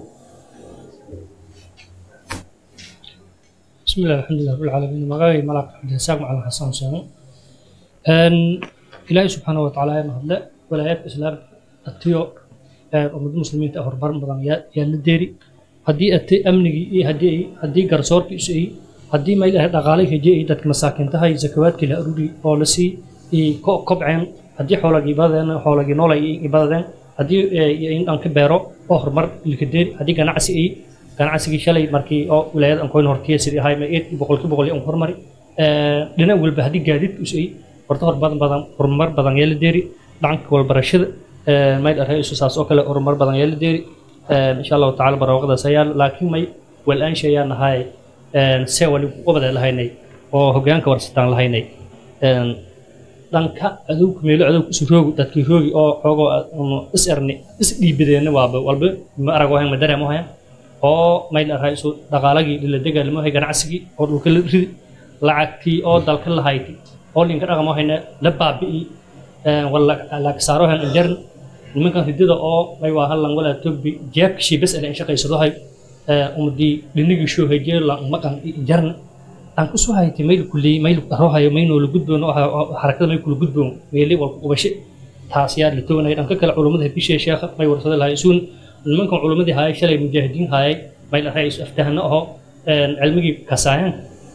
بسم الله الحمد لله رب العالمين مغاوي ملاك عبد الرزاق مع الحسن سامو ان إلهي سبحانه وتعالى ما هدلا ولايات إسلام التيو أمد المسلمين تأهر برم بدن يا يا لديري هدي أتي أمني إيه هدي هدي قرصور كيس إيه هدي ما إله دقالي هجي إيه دتك مساكن تهاي زكوات كلا أرودي بولسي إيه كو كبعين هدي حولا جبادن حولا جنولا إيه جبادن هدي إيه إن أنك بيرو أهر مر الكدير هدي جناعسي إيه ganacsigii shalay markii oo wilaayad aan koyn hortiya sidii ahay ma eed boqolki boqol aan hormari dhinac walba haddii gaadiidku usay horta hor badan badan horumar badan yeela deeri dhanka walbarashada mayl arhaysu saas oo kale horumar badan yeela deeri insha allahu tacaala barwaaqadaas ayaa laakiin may wal-aan shayaan ahay see wali ubada lahaynay oo hogaanka warsataan lahaynay een, dhanka adowga meelo adowga isu roogi dadkii roogi oo xoogoo ama is erni is dhiibadeenna waaba walba ma arag wahayn ma dareemo hayan oo mayl arhaa isu dhaqaalagii dhila degaalmo hay ganacsigii oo dhulka la ridi lacagtii oo dalka lahayti oo linka dhaqamo hayna la baabi'i een, wala laagsaaro han injarn nimankan ridada oo may waa hallan walaa togbi jeebkashii bes ele in shaqaysadahay umadii dhinigii shoo hejee la maqan jarna aan ku soo haytay mayl kulli mayl rohayo maynoo la gudboon oo xarakada may kula gudboon meeli walku qubashe taas yaa la toonay dhanka kale culummada bishee sheekha may warsada lahay isuun nimankan culummadii hayay shalay mujaahidiin hayay mayl arhay isu aftahana aho cilmigii kasaayaan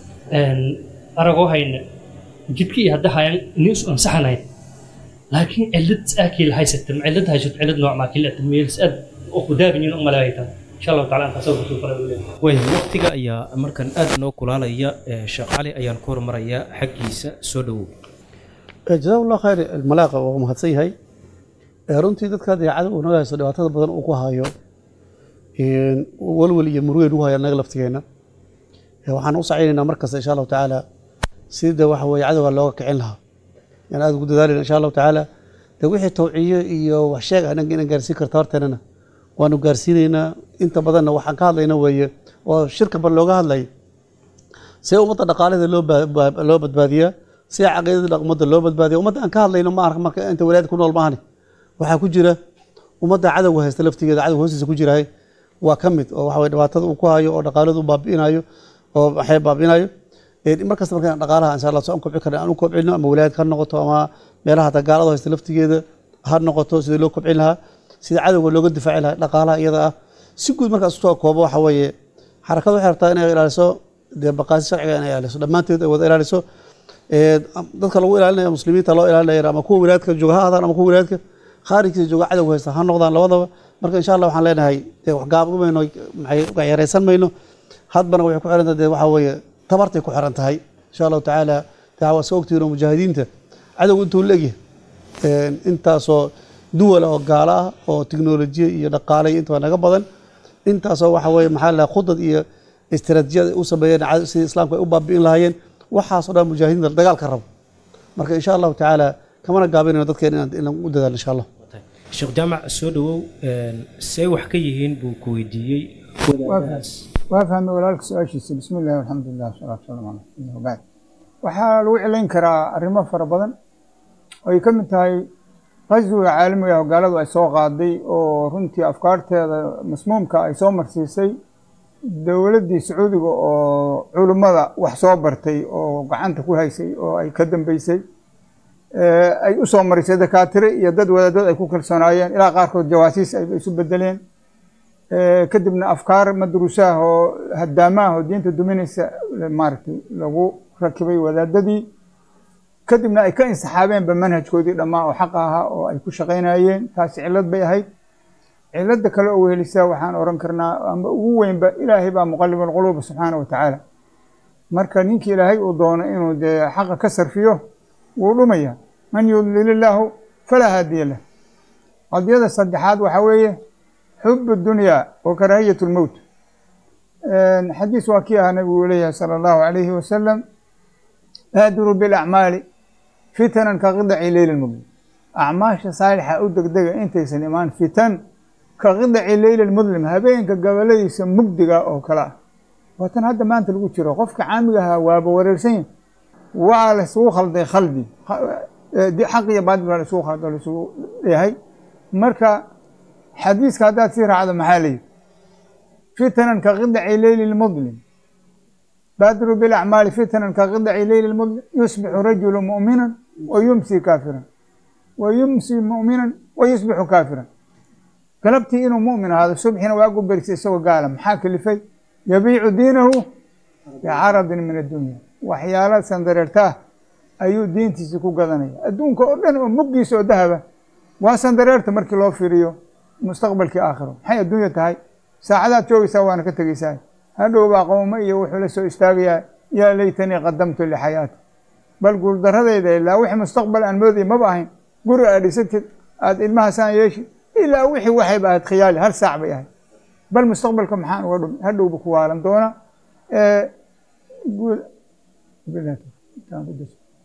aragoo hayna jidkii hadda hayaan inay isu ansaxanayn laakiin cilad aakii la haysata cilad haysato cilad nooc maa kila meels aad oo ku daabinin u malaaytan insha allahu taala aan tasawur kusoo faray way waqtiga ayaa markan aad noo kulaalaya ee sheekh cali ayaan ku hormarayaa xaggiisa soo dhowow jazaak allah khayr almalaaqa waa mahadsan yahay Eh, runtii dadka dayaacada uu naga haysto dhibaatada badan uu ku hayo een, walwal iyo murugeyn ugu haya naga laftigeena Eh, waxaan u sacaynaynaa mar kasta insha allahu tacaala sida waxa weeye cadowga looga kicin lahaa yaan aad ugu dadaalina insha allahu tacaala de wixii tawciyo iyo wax sheeg anaga inaan gaarsiin karta horteenana waanu gaarsiinaynaa inta badanna waxaan ka hadlayna weeye oo shirka bar looga hadlay see ummadda dhaqaalada loo ba- ba- loo badbaadiyaa see caqiidada ummadda loo badbaadiya ummadda aan ka hadlayno ma arka marka inta walaayad ku nool maahane waxaa ku jira ummadda cadowga haysta laftigeeda cadowga hoostiisa ku jirahay waa ka mid oo waxa weye dhibaatada uu ku hayo oo dhaqaaladu u baabi'inayo oo waxay baabi'inayo Eh, mar kasta markaan dhaqaalaha insha allah soo aan kobci karna aan u kobcino ama walaayad ha noqoto ama meelaha dagaalada haysta laftigeeda ha noqoto sidii loo kobcin lahaa sida cadowga looga difaaci lahaa dhaqaalaha iyada ah si guud markaas usoo koobo waxa weeye xarakadu waxay rabtaa inay ilaaliso dee baqaasi sharciga inay ilaaliso dhammaanteed ay wada ilaaliso Eh, dadka lagu ilaalinaya muslimiinta loo ilaalinaya ama kuwa walaadka jooga ha ahaadaan ama kuwa walaadka khaarijkiisa jooga cadowga haysta ha noqdaan labadaba marka insha allah waxaan leenahay dee wax gaab mayno maxay yaraysan mayno hadbana waxay ku xiran tahay dee waxaa weeye tabartay ku xiran tahay insha allahu tacaala dee waa iska ogtihiin oo mujaahidiinta cadowga intuu la egyahay Een, intaasoo duwal oo gaalo ah oo tiknolojiya iyo dhaqaale iyo intaba naga badan intaasoo waxa weeye maxaa la khudad iyo istiraatiijiyad ay u sameeyeen cad- sidii islaamka ay u baabi'in lahaayeen waxaasoo dhan mujaahidiinta dagaalka rabo marka insha allahu tacaala kamana gaabinayno dadkeena inaan inaan u dadaalo insha allah sheekh jaamac soo dhowow een, see wax ka yihiin buu ku weydiiyey wadaadahaas waa fahmay walaalka su-aashiisa bismi illahi alxamdulilah wasalaatu wasalaamu calaa rasuulillah wabacd waxaa lagu cilayn karaa arrimo fara badan oo ay ka mid tahay qaswiga caalamiga ah oo gaaladu ay soo qaaday oo runtii afkaarteeda masmuumka ay soo marsiisay dowladdii sacuudiga oo culummada wax soo bartay oo gacanta ku haysay oo ay ka dambeysay Eh, ay u soo marisay dakaatire iyo dad wadaadad ay ku kalsoonaayeen ilaa qaarkood jawaasiis ay isu bedeleen Eh, kadibna afkaar madruusaah oo hadaamaah oo diinta duminaysa maaragtay lagu rakibay wadaadadii kadibna ay ka insaxaabeenba manhajkoodii dhammaa oo xaqa ahaa oo ay ku shaqaynayeen taasi cillad bay ahayd cilada kale oo wehelisaa waxaan oran karnaa amba ugu weynba ilaahay baa muqalib alquluuba subxaana wa tacaala marka ninkii ilaahay uu doono inuu dee xaqa ka sarfiyo wuu dhumaya man yudlil illaahu falaa haadiya lah qadiyada saddexaad waxaa weeye xub dunyaa wa karaahiyat lmowt xadiis waa kii ahaa nabigu leeyahay sala allahu alayhi wasalam baadiru bilacmaali fitanan ka qidaci leyli lmudlim acmaasha saalixa u degdega intaysan imaan fitan ka qidaci leyli lmudlim habeenka gabaladiisa mugdiga oo kale ah waatan hadda maanta lagu jiro qofka caamiga ahaa waaba wareersan yahi waa laisugu khalday khaldi xaq iyo baadil baa laisugu khaldo laisugu yahay marka xadiiska haddaad sii raacdo maxaa layidhi fitanan ka qidaci leyli lmudlim baadiru bilacmaali fitanan ka qidaci leyli lmudlim yusbixu rajulu mu'minan wa yumsi kaafiran wa yumsi mu'minan wa yusbixu kaafiran galabtii inuu mu'min ahaado subxina waagu berisay isagoo gaala maxaa kalifay yabiicu diinahu bicaradin min addunya waxyaala sandareertaah ayuu diintiisi ku gadanaya adduunka oo dhan oo muggiisa oo dahaba waa sandareerta markii loo fiiriyo mustaqbalkii aakhiro maxay adduunya tahay saacadaad joogaysaa waana ka tegeysaa hadhow baa qowmo iyo wuxuu la soo istaagayaa yaa laytanii qadamtu lixayaati bal guuldaradayda ilaa wixii mustaqbal aan moodaya maba ahayn guri aad dhisatid aada ilmahaasaan yeeshi ilaa wixii waxayba ahayd khiyaali hal saac bay ahayd bal mustaqbalka maxaan uga dhumi hadhowba ku waalan doona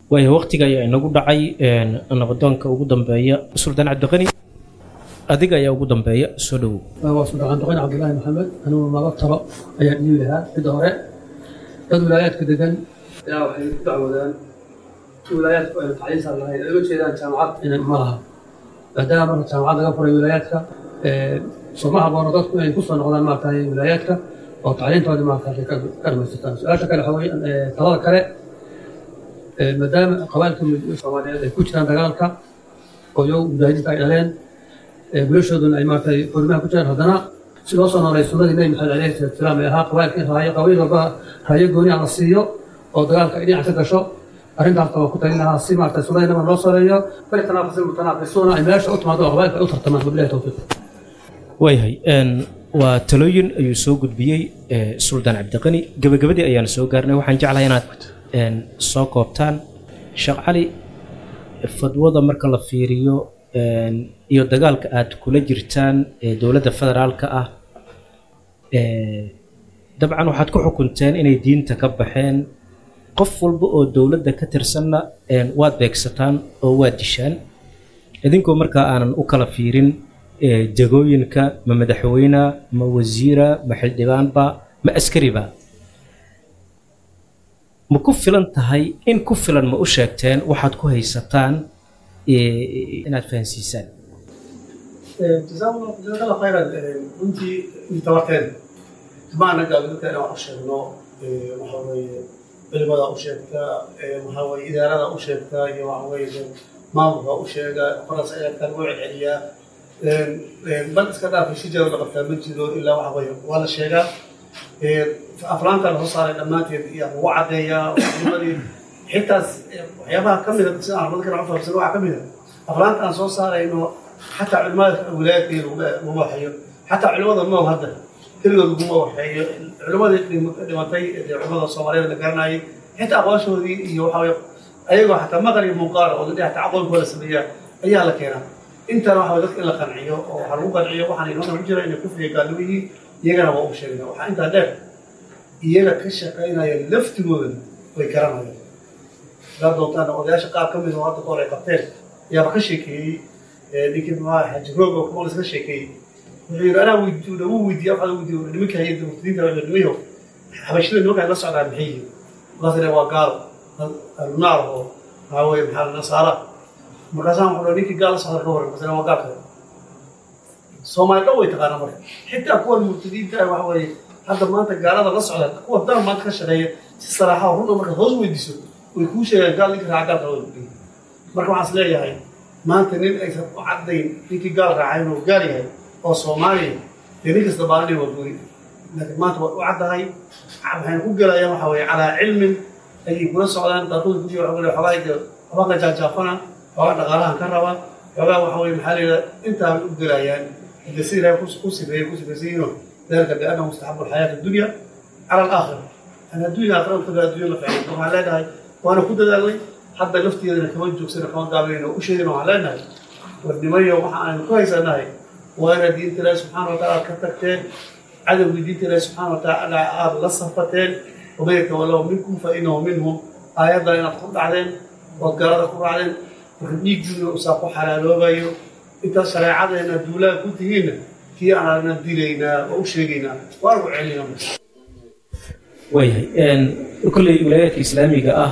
waayo waqtiga ayaa inagu dhacay een, nabadoonka ugu dambeeya suldaan cabdiqani adiga ayaa ugu dambeeya soo dhowow waa suldaan doqon cabdulaahi maxamed anugu laba talo ayaan dhiibi lahaa midda hore dad wilaayaadka degan ayaa waxay ku dacwoodaan wilaayaadku aynu tacliinsan lahayn ay uga jeedaan jaamacad inay ma laha maadaama marka jaamacad laga furay wilaayaadka ee, soo ma haboono dadku inay kusoo noqdaan maaragtay wilaayaadka oo tacliintoodii maaragtay ka ka dhamaystirtaan su-aasha kale waxaa weeye ee, talada kale ee, maadaama qabailka soomaaliyeed ay ku jiraan dagaalka oo iyagu mujaahidiinta ay dhaleen ee gulashooduna ay maaragtay xurimaha ku jiraan haddana si loo soo noolay sunnadii nebi maxamed alayhi salatu wasalaam ee ahaa qabailka in raayo qabiil walba raayo gooni ah la siiyo oo dagaalka ay dhinac ka gasho arrintaasna waa ku talin lahaa si maaragtay sunnadii nabiga loo soreeyo bal tanaafasi mutanaafisuuna ay meesha u timaado oo qabailka ay u tartamaan wabilahi tawfiiq waayahay een, waa talooyin ayuu soo gudbiyey ee, suldaan cabdiqani gebagabadii ayaan soo gaarnay waxaan jeclahay inaad een, soo koobtaan sheekh cali fadwada marka la fiiriyo een, iyo dagaalka aad kula jirtaan ee dowladda federaalka ah ee, dabcan waxaad ku xukunteen inay diinta ka baxeen qof walba oo dowladda ka tirsanna een, waad beegsataan oo waad dishaan idinkoo markaa aanan u kala fiirin ee, jagooyinka ma madaxweyne ma wasiira ma xildhibaanba ma askariba ma ku filan tahay in ku filan ma u sheegteen waxaad ku haysataan ee, inaad fahansiisaan jazaak allah khayran runtii intabarteen maana gaabidinta inaan wax u sheegno waxa weeye culimada u sheegta waxa weeye idaarada u sheegta iyo waxa weeye maamulka u sheega faras ayaa kan u celceliyaa bal iska dhaafay si jaro la qabtaa ma jiro ilaa waxa weeye waa la sheegaa aflaanta la soo saaray dhammaanteed iyo lagu caddeeyaa culimadii xitaas waxyaabaha ka mida sida aan dadka u fahamsan waxaa ka mida aflaanta aan soo saarayno xataa culimada wilaayadkii laguma waxeeyo xataa culimada nool hadda keligood laguma waxeeyo culimadii dhimatay ee culimada soomaaliyeed la garanayay xitaa aqoonshoodii iyo waxa weye ayagoo xataa maqal iyo muuqaal oo dadhi xataa aqoonkooda sameeyaa ayaa la keenaa intana waxa weye dadka in la qanciyo oo waxaa lagu qanciyo waxaan inooda ku jira inay kufriga gaalnimo yihiin iyagana waa u sheegna waxaa intaa dheer iyaga ka shaqaynaya laftigooda way garanayaan hadaa doontaan odayaasha qaar ka mid oo hadda kahor ay qabteen ayaaba ka sheekeeyey ninkii maxaa xaji roog oo kumalis ka sheekeeyey wuxuu yidhi anaa weydiiyo dhawu weydiiya waxaa weydiiyo nimanka hayay murtadiinta nimayo xabashida nimanka ay la socdaan maxay yihiin markaas waa gaal alunaar oo maxaa weye maxaa nasaara markaasaan wuxuu ninkii gaal la socda ka waran markaas waa gaal kale soomaali dhan way taqaanaa marka xitaa kuwan murtadiinta ah waxa weeye hadda maanta gaalada la socda kuwa dan maanta ka shaqeeya si saraaxa oo runa markaad hoos weydiiso way kuu sheegaan gaal ninka raaca gaalka way marka waxaan is leeyahay maanta nin aysan u caddayn ninkii gaal raacay inuu gaal yahay oo soomaaliya dee nin kasta baalanay waa gooni laakiin maanta waa u caddahay waxayna ku gelayaan waxa weeye calaa cilmin ayay kula socdaan qaarkood ku jira waxaa xoogaa xoogaa qajaanjaafana xoogaa dhaqaalahan ka raba xoogaa waxa weye maxaa la yidhaha intaan u gelayaan de si ilaahay ku sifeeyey ku sifaysan yihiin ذلك بأنه مستحب الحياة الدنيا على الآخرة أنا الدنيا آخرة وتبقى الدنيا لفعل وما لنا وأنا كنت ذلك حتى لفتي أنا كمان جوكسنا كمان قابلين وأشهدنا علينا والنمية وحنا كويس أنا وأنا دين الله سبحانه وتعالى كتكتين عدم دين الله سبحانه وتعالى الله صفتين ومن يتولوا منكم فإنه منهم آيات لا ينطق عليهم وقرار قر عليهم وخدنيك دون أساقو حلالو بايو إنت شريعة أن الدولة كنت هنا kii aanana dilaynaa oo u sheegaynaa waan ku celinaa waayahay kolley wilaayaadka islaamiga ah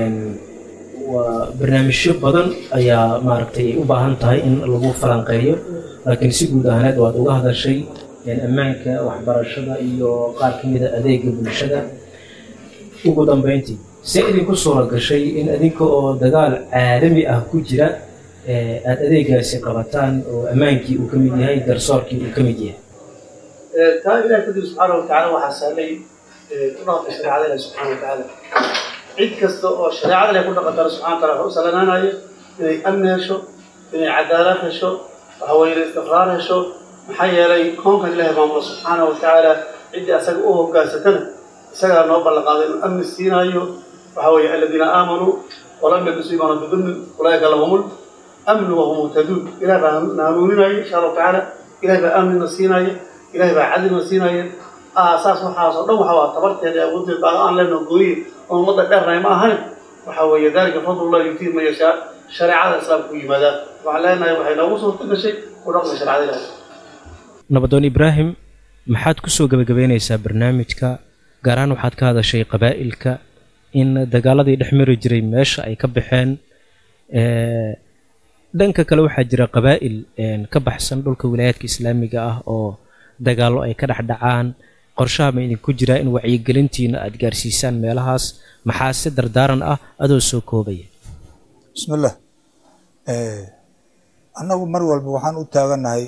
waa barnaamijyo badan ayaa maaragtay u baahan tahay in lagu falanqeeyo laakiin si guud ahaaneed waad uga hadashay ammaanka waxbarashada iyo qaar ka mida adeega bulshada ugu dambeyntii see idinku suura gashay in idinka oo dagaal caalami ah ku jira aada adeegaasi qabataan oo ammaankii uu ka mid yahay garsoorkii uu ka mid yahay taa ilaah kadib subxaana watacaala waxaa sahlay ku dhaqanka shareecada ilahi subxaana watacaala cid kasta oo shareecada ilahi ku dhaqantana subxana wataala wuxuu u salanaanayo inay amni hesho inay cadaalad hesho waxaweye inay istiqraar hesho maxaa yeelay koonkan ilahi maamulo subxaana watacaala ciddii asaga u hogaansatana isagaa noo ballanqaaday inuu amni siinaayo waxa weeye aladiina aamanuu walam yalbisu iimaana bidulmin ulaaika lahumul أمن وهم مهتدون إلى ناموننا إن شاء الله تعالى إلى بأمن نسينا إلى بعدل نسينا أساس وحاس الله وحوا تبرت يا أبو تبع أن لنا قوي ومضى درنا ما هن waxa weeye dalika fadlullah yutii man yashaa shareecada islaamka ku yimaadaan waxaan leenahay waxay noogu suurto gashay ku dhaqma shareecada ilaahay nabadoon ibraahim maxaad ku soo gebagabeynaysaa barnaamijka gaar ahaan waxaad ka hadashay qabaa'ilka in dagaaladii dhex mari jiray meesha ay ka baxeen ee, dhanka kale waxaa jira qabaa'il een, ka baxsan dhulka wilaayaadka islaamiga ah oo dagaallo ay ka dhex dhacaan qorshaha ma idinku jiraa in wacyigelintiina aad gaarsiisaan meelahaas maxaa si dardaaran ah adoo soo koobaya bismillah Eh, annagu mar walba waxaan u taagannahay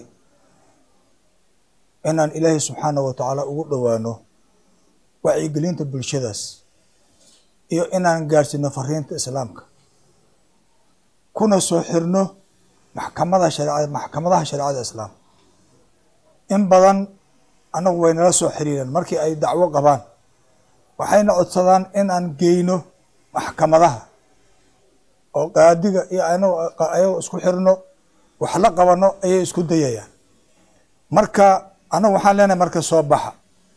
inaan ilaahay subxaanahu wa tacaala ugu dhowaano wacyigelinta bulshadaas iyo inaan gaarsiino fariinta islaamka kuna soo xirno maxkamada shareecada maxkamadaha shareecada islaamka in badan annagu way nala soo xiriireen markii ay dacwo qabaan waxayna codsadaan in aan geyno maxkamadaha oo qaadiga iyo anagu ayagoo isku xirno wax la qabano ayay isku dayayaan marka anagu waxaan leenahay marka soo baxa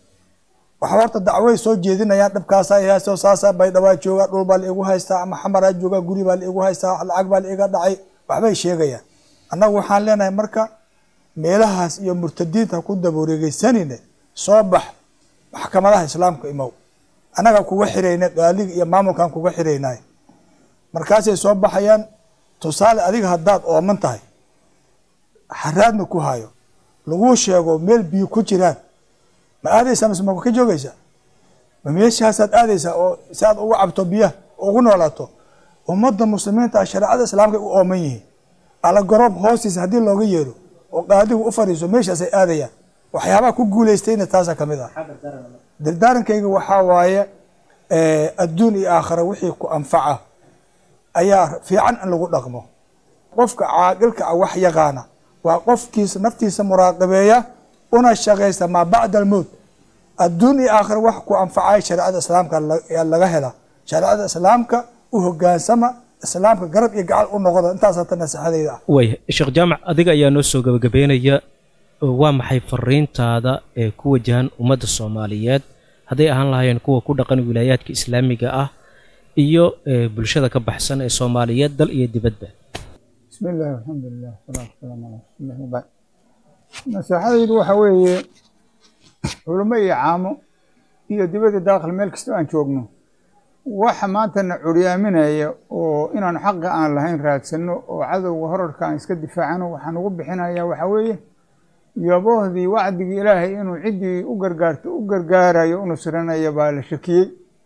waxa horta dacway soo jeedinayaan dhibkaasaa i haysto saasaa baydhawaa jooga dhul baa la igu haystaa ama xamaraa jooga guri baa la igu haystaa lacag baa la iga dhacay waxbay sheegayaan annagu waxaan leenahay marka meelahaas iyo murtadiinta ku dabawareegeysanine soo bax maxkamadaha islaamka imow annaga kuga xirayna qaaliga iyo maamulkan kuga xiraynay markaasay soo baxayaan tusaale adiga haddaad ooman tahay haraadna ku hayo laguu sheego meel biyo ku jiraan ma aadaysaa mise ma ka joogaysaa ma meeshaasaad aadaysaa oo si aad ugu cabto biyaha ugu noolaato ummadda muslimiinta ah shareecada islaamka ay u ooman yihiin alla goroob hoostiisa haddii looga yeero oo qaadigu u fariiso meeshaasay aadayaan waxyaabaha ku guulaystayna taasaa ka mid ah dardaarankayga waxaa waaye adduun iyo aakhira wixii ku anfaca ayaa fiican in lagu dhaqmo qofka caaqilka ah wax yaqaana waa qofkiisa naftiisa muraaqabeeya una shaqaysta maa bacda almowt adduun iyo aakhira wax ku anfacay shareecada islaamka ayaa laga helaa shareecada islaamka u hogaansama islaamka garab iyo gacal u noqda intaasaa ta naseexadayda ah way sheekh jaamac adiga ayaa noo soo gebagabeynaya waa maxay fariintaada ee ku wajahan ummadda soomaaliyeed hadday ahaan lahaayeen kuwa ku dhaqan wilaayaadka islaamiga ah iyo ee, bulshada ka baxsan ee soomaaliyeed dal iyo dibadba بسم الله والحمد لله والصلاة والسلام على رسول الله وبعد naseexadaydu waxa weeye culimo iyo caamo iyo dibadda daakhl meel kasta aan joogno waxa maantana curyaaminaya oo inaanu xaqa aan lahayn raadsano oo cadowga horarka aan iska difaacano waxaan ugu bixinayaa waxa weeye yaboohdii wacdigii ilaahay inuu ciddii u gargaarto u gargaarayo u nusranaya baa la shakiyey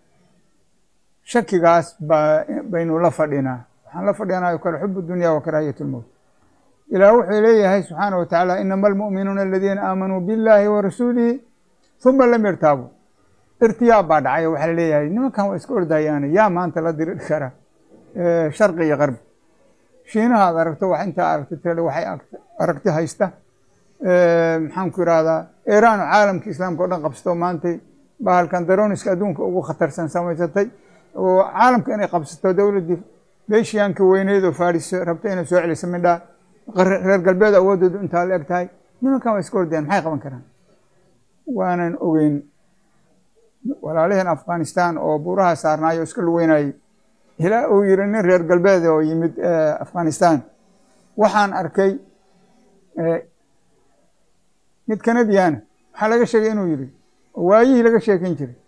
shakigaas baa baynu la fadhinaa waxaan la fadhinayo kale xubu dunya wa karaahiyat lmowt ilaah wuxuu leeyahay subxaana wa tacaala inama almu'minuuna aladiina aamanuu billahi wa rasuulihi huma lam yartaabuu irtiyaab baa dhacay waxaa laleeyahay nimankan waa iska ordayaana yaa maanta la diri kara sharqi iyo qarbi shiinaha aad aragto wax intaa aragto tale waxay aragti haysta maxaan ku irahdaa iiraan oo caalamka islaamka o dhan qabsato maantay bahalkan daroniska adduunka ugu khatarsan samaysatay oo caalamka inay qabsato dowladdii beeshiyaanka weyneyd oo faris rabta inay soo celiso midhaa reer galbeed awoodoodu intaa la eg tahay nimankan waa iska ordayaan maxay qaban karaan waanan ogeyn walaalaheen afghanistan oo buuraha saarnaayo iska lugeynayay ilaa uu yiri nin reer galbeed oo yimid afghanistan waxaan arkay mid kanadiyaana waxaa laga sheegay inuu yiri waayihii laga sheekeyn jiray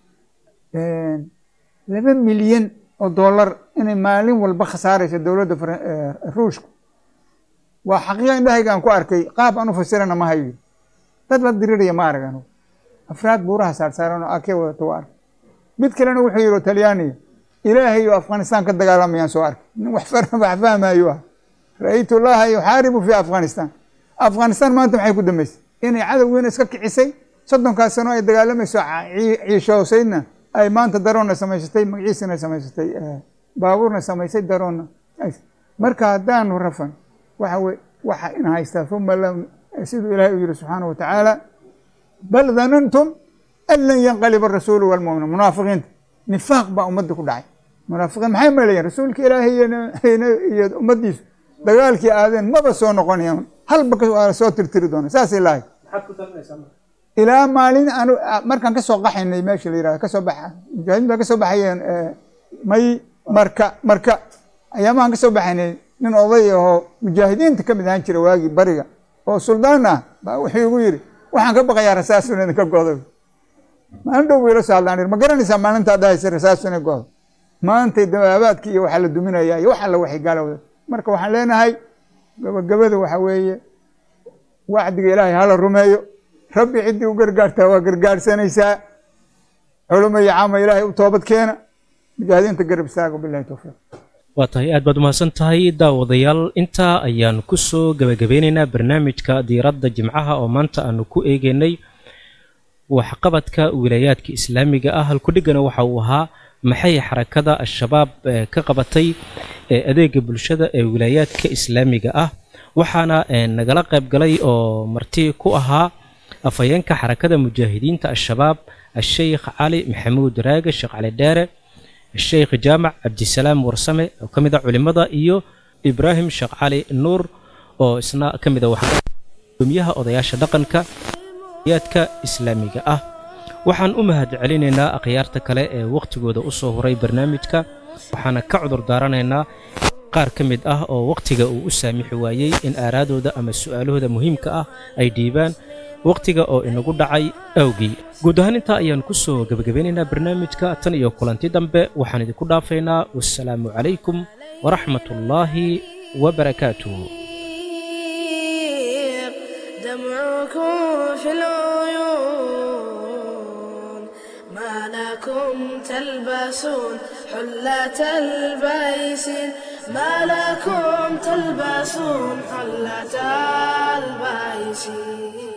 laba milyan oo dollar inay maalin walba khasaaraysa dowladda ruushku waa xaqiiqa indhahayga aan ku arkay qaab aan u fasirana ma hayo dad la diriraya ma arag anugu afraad buuraha saarsaaran oo akee wadato waa arkay mid kalena wuxuu yidhi oo talyaaniga ilaahay oo afghanistan ka dagaalamayaan soo arkay nin wax wax fahmayo ah ra-aytu llaha yuxaaribu fi afghanistan afghanistan maanta maxay ku dambeysay inay cadowgiina iska kicisay soddonkaas sano ay dagaalamayso ciishoosaydna ay maanta daroonna samaysatay magaciisana samaysatay baabuurna samaysay daroonna marka haddaanu rafan waxa wey waxa in haystaa uma lam siduu ilahay u yihi subxaana wa tacaala bal danantum an lan yanqaliba arasuulu walmu'minu munaafiqiinta nifaaq baa ummadda ku dhacay munaafiqiin maxay maleeyeen rasuulka ilaahay iyo ummaddiisu dagaalkii aadeen maba soo noqonayaan halba waa soo tirtiri doona saasay lahay ilaa maalin aanu markaan kasoo qaxaynay meesha la yirahdo kasoo baxa mujaahidiin baa kasoo baxayeen may marka marka ayaamahan ka soo baxaynay nin oday ahoo mujaahidiinta ka mid ahaan jira waagii bariga oo suldaan ah baa wuxuu igu yidhi waxaan ka baqayaa rasaasun idinka godo maalin dhow wiila saalaan ma garanaysaa maalintaa dhahaysa rasaasun godo maantay dabaabaadkii iyo waxaa la duminayaa iyo wax alla waxay gaalowda marka waxaan leenahay gabagabada waxa weeye wacdiga ilaahay hala rumeeyo rabbi ciddii u gargaartaa waa gargaarsanaysaa culimo iyo caama ilaahay u toobad keena mujaahidiinta garab istaago bilahi towfiiq waa tahay aad baad umahadsan tahay daawadayaal intaa ayaan ku soo gebagabeynaynaa barnaamijka diiradda jimcaha oo maanta aanu ku eegaynay waxqabadka wilaayaadka islaamiga ah halkudhigana waxa uu ahaa maxay xarakada al-shabaab ka qabatay adeega bulshada ee wilaayaadka islaamiga ah waxaana nagala qayb galay oo marti ku ahaa afhayeenka xarakada mujaahidiinta al-shabaab الشيخ علي محمود راقة الشيخ علي دارة الشيخ جامع عبد السلام ورسمة وكمدة علمada iyo إبراهيم الشيخ علي نور oo isna ka mid a waxgudoomiyaha odayaasha dhaqanka yaadka islaamiga ah waxaan u mahad celinaynaa akhyaarta kale ee wakhtigooda u soo horay barnaamijka waxaana ka cudur daaranaynaa qaar ka mid ah oo wakhtiga uu u saamixi waayey in aaraadooda ama su'aalahooda muhiimka ah ay dhiibaan wakhtiga oo inagu dhacay awgii guud ahaan intaa ayaan ku soo gebagabeynaynaa barnaamijka tan iyo kulanti dambe waxaan idinku dhaafaynaa wassalaamu calaykum waraxmat ullaahi wabarakaatuh دمعكم في العيون ما لكم تلبسون حلة البيسين ما لكم تلبسون حلة البيسين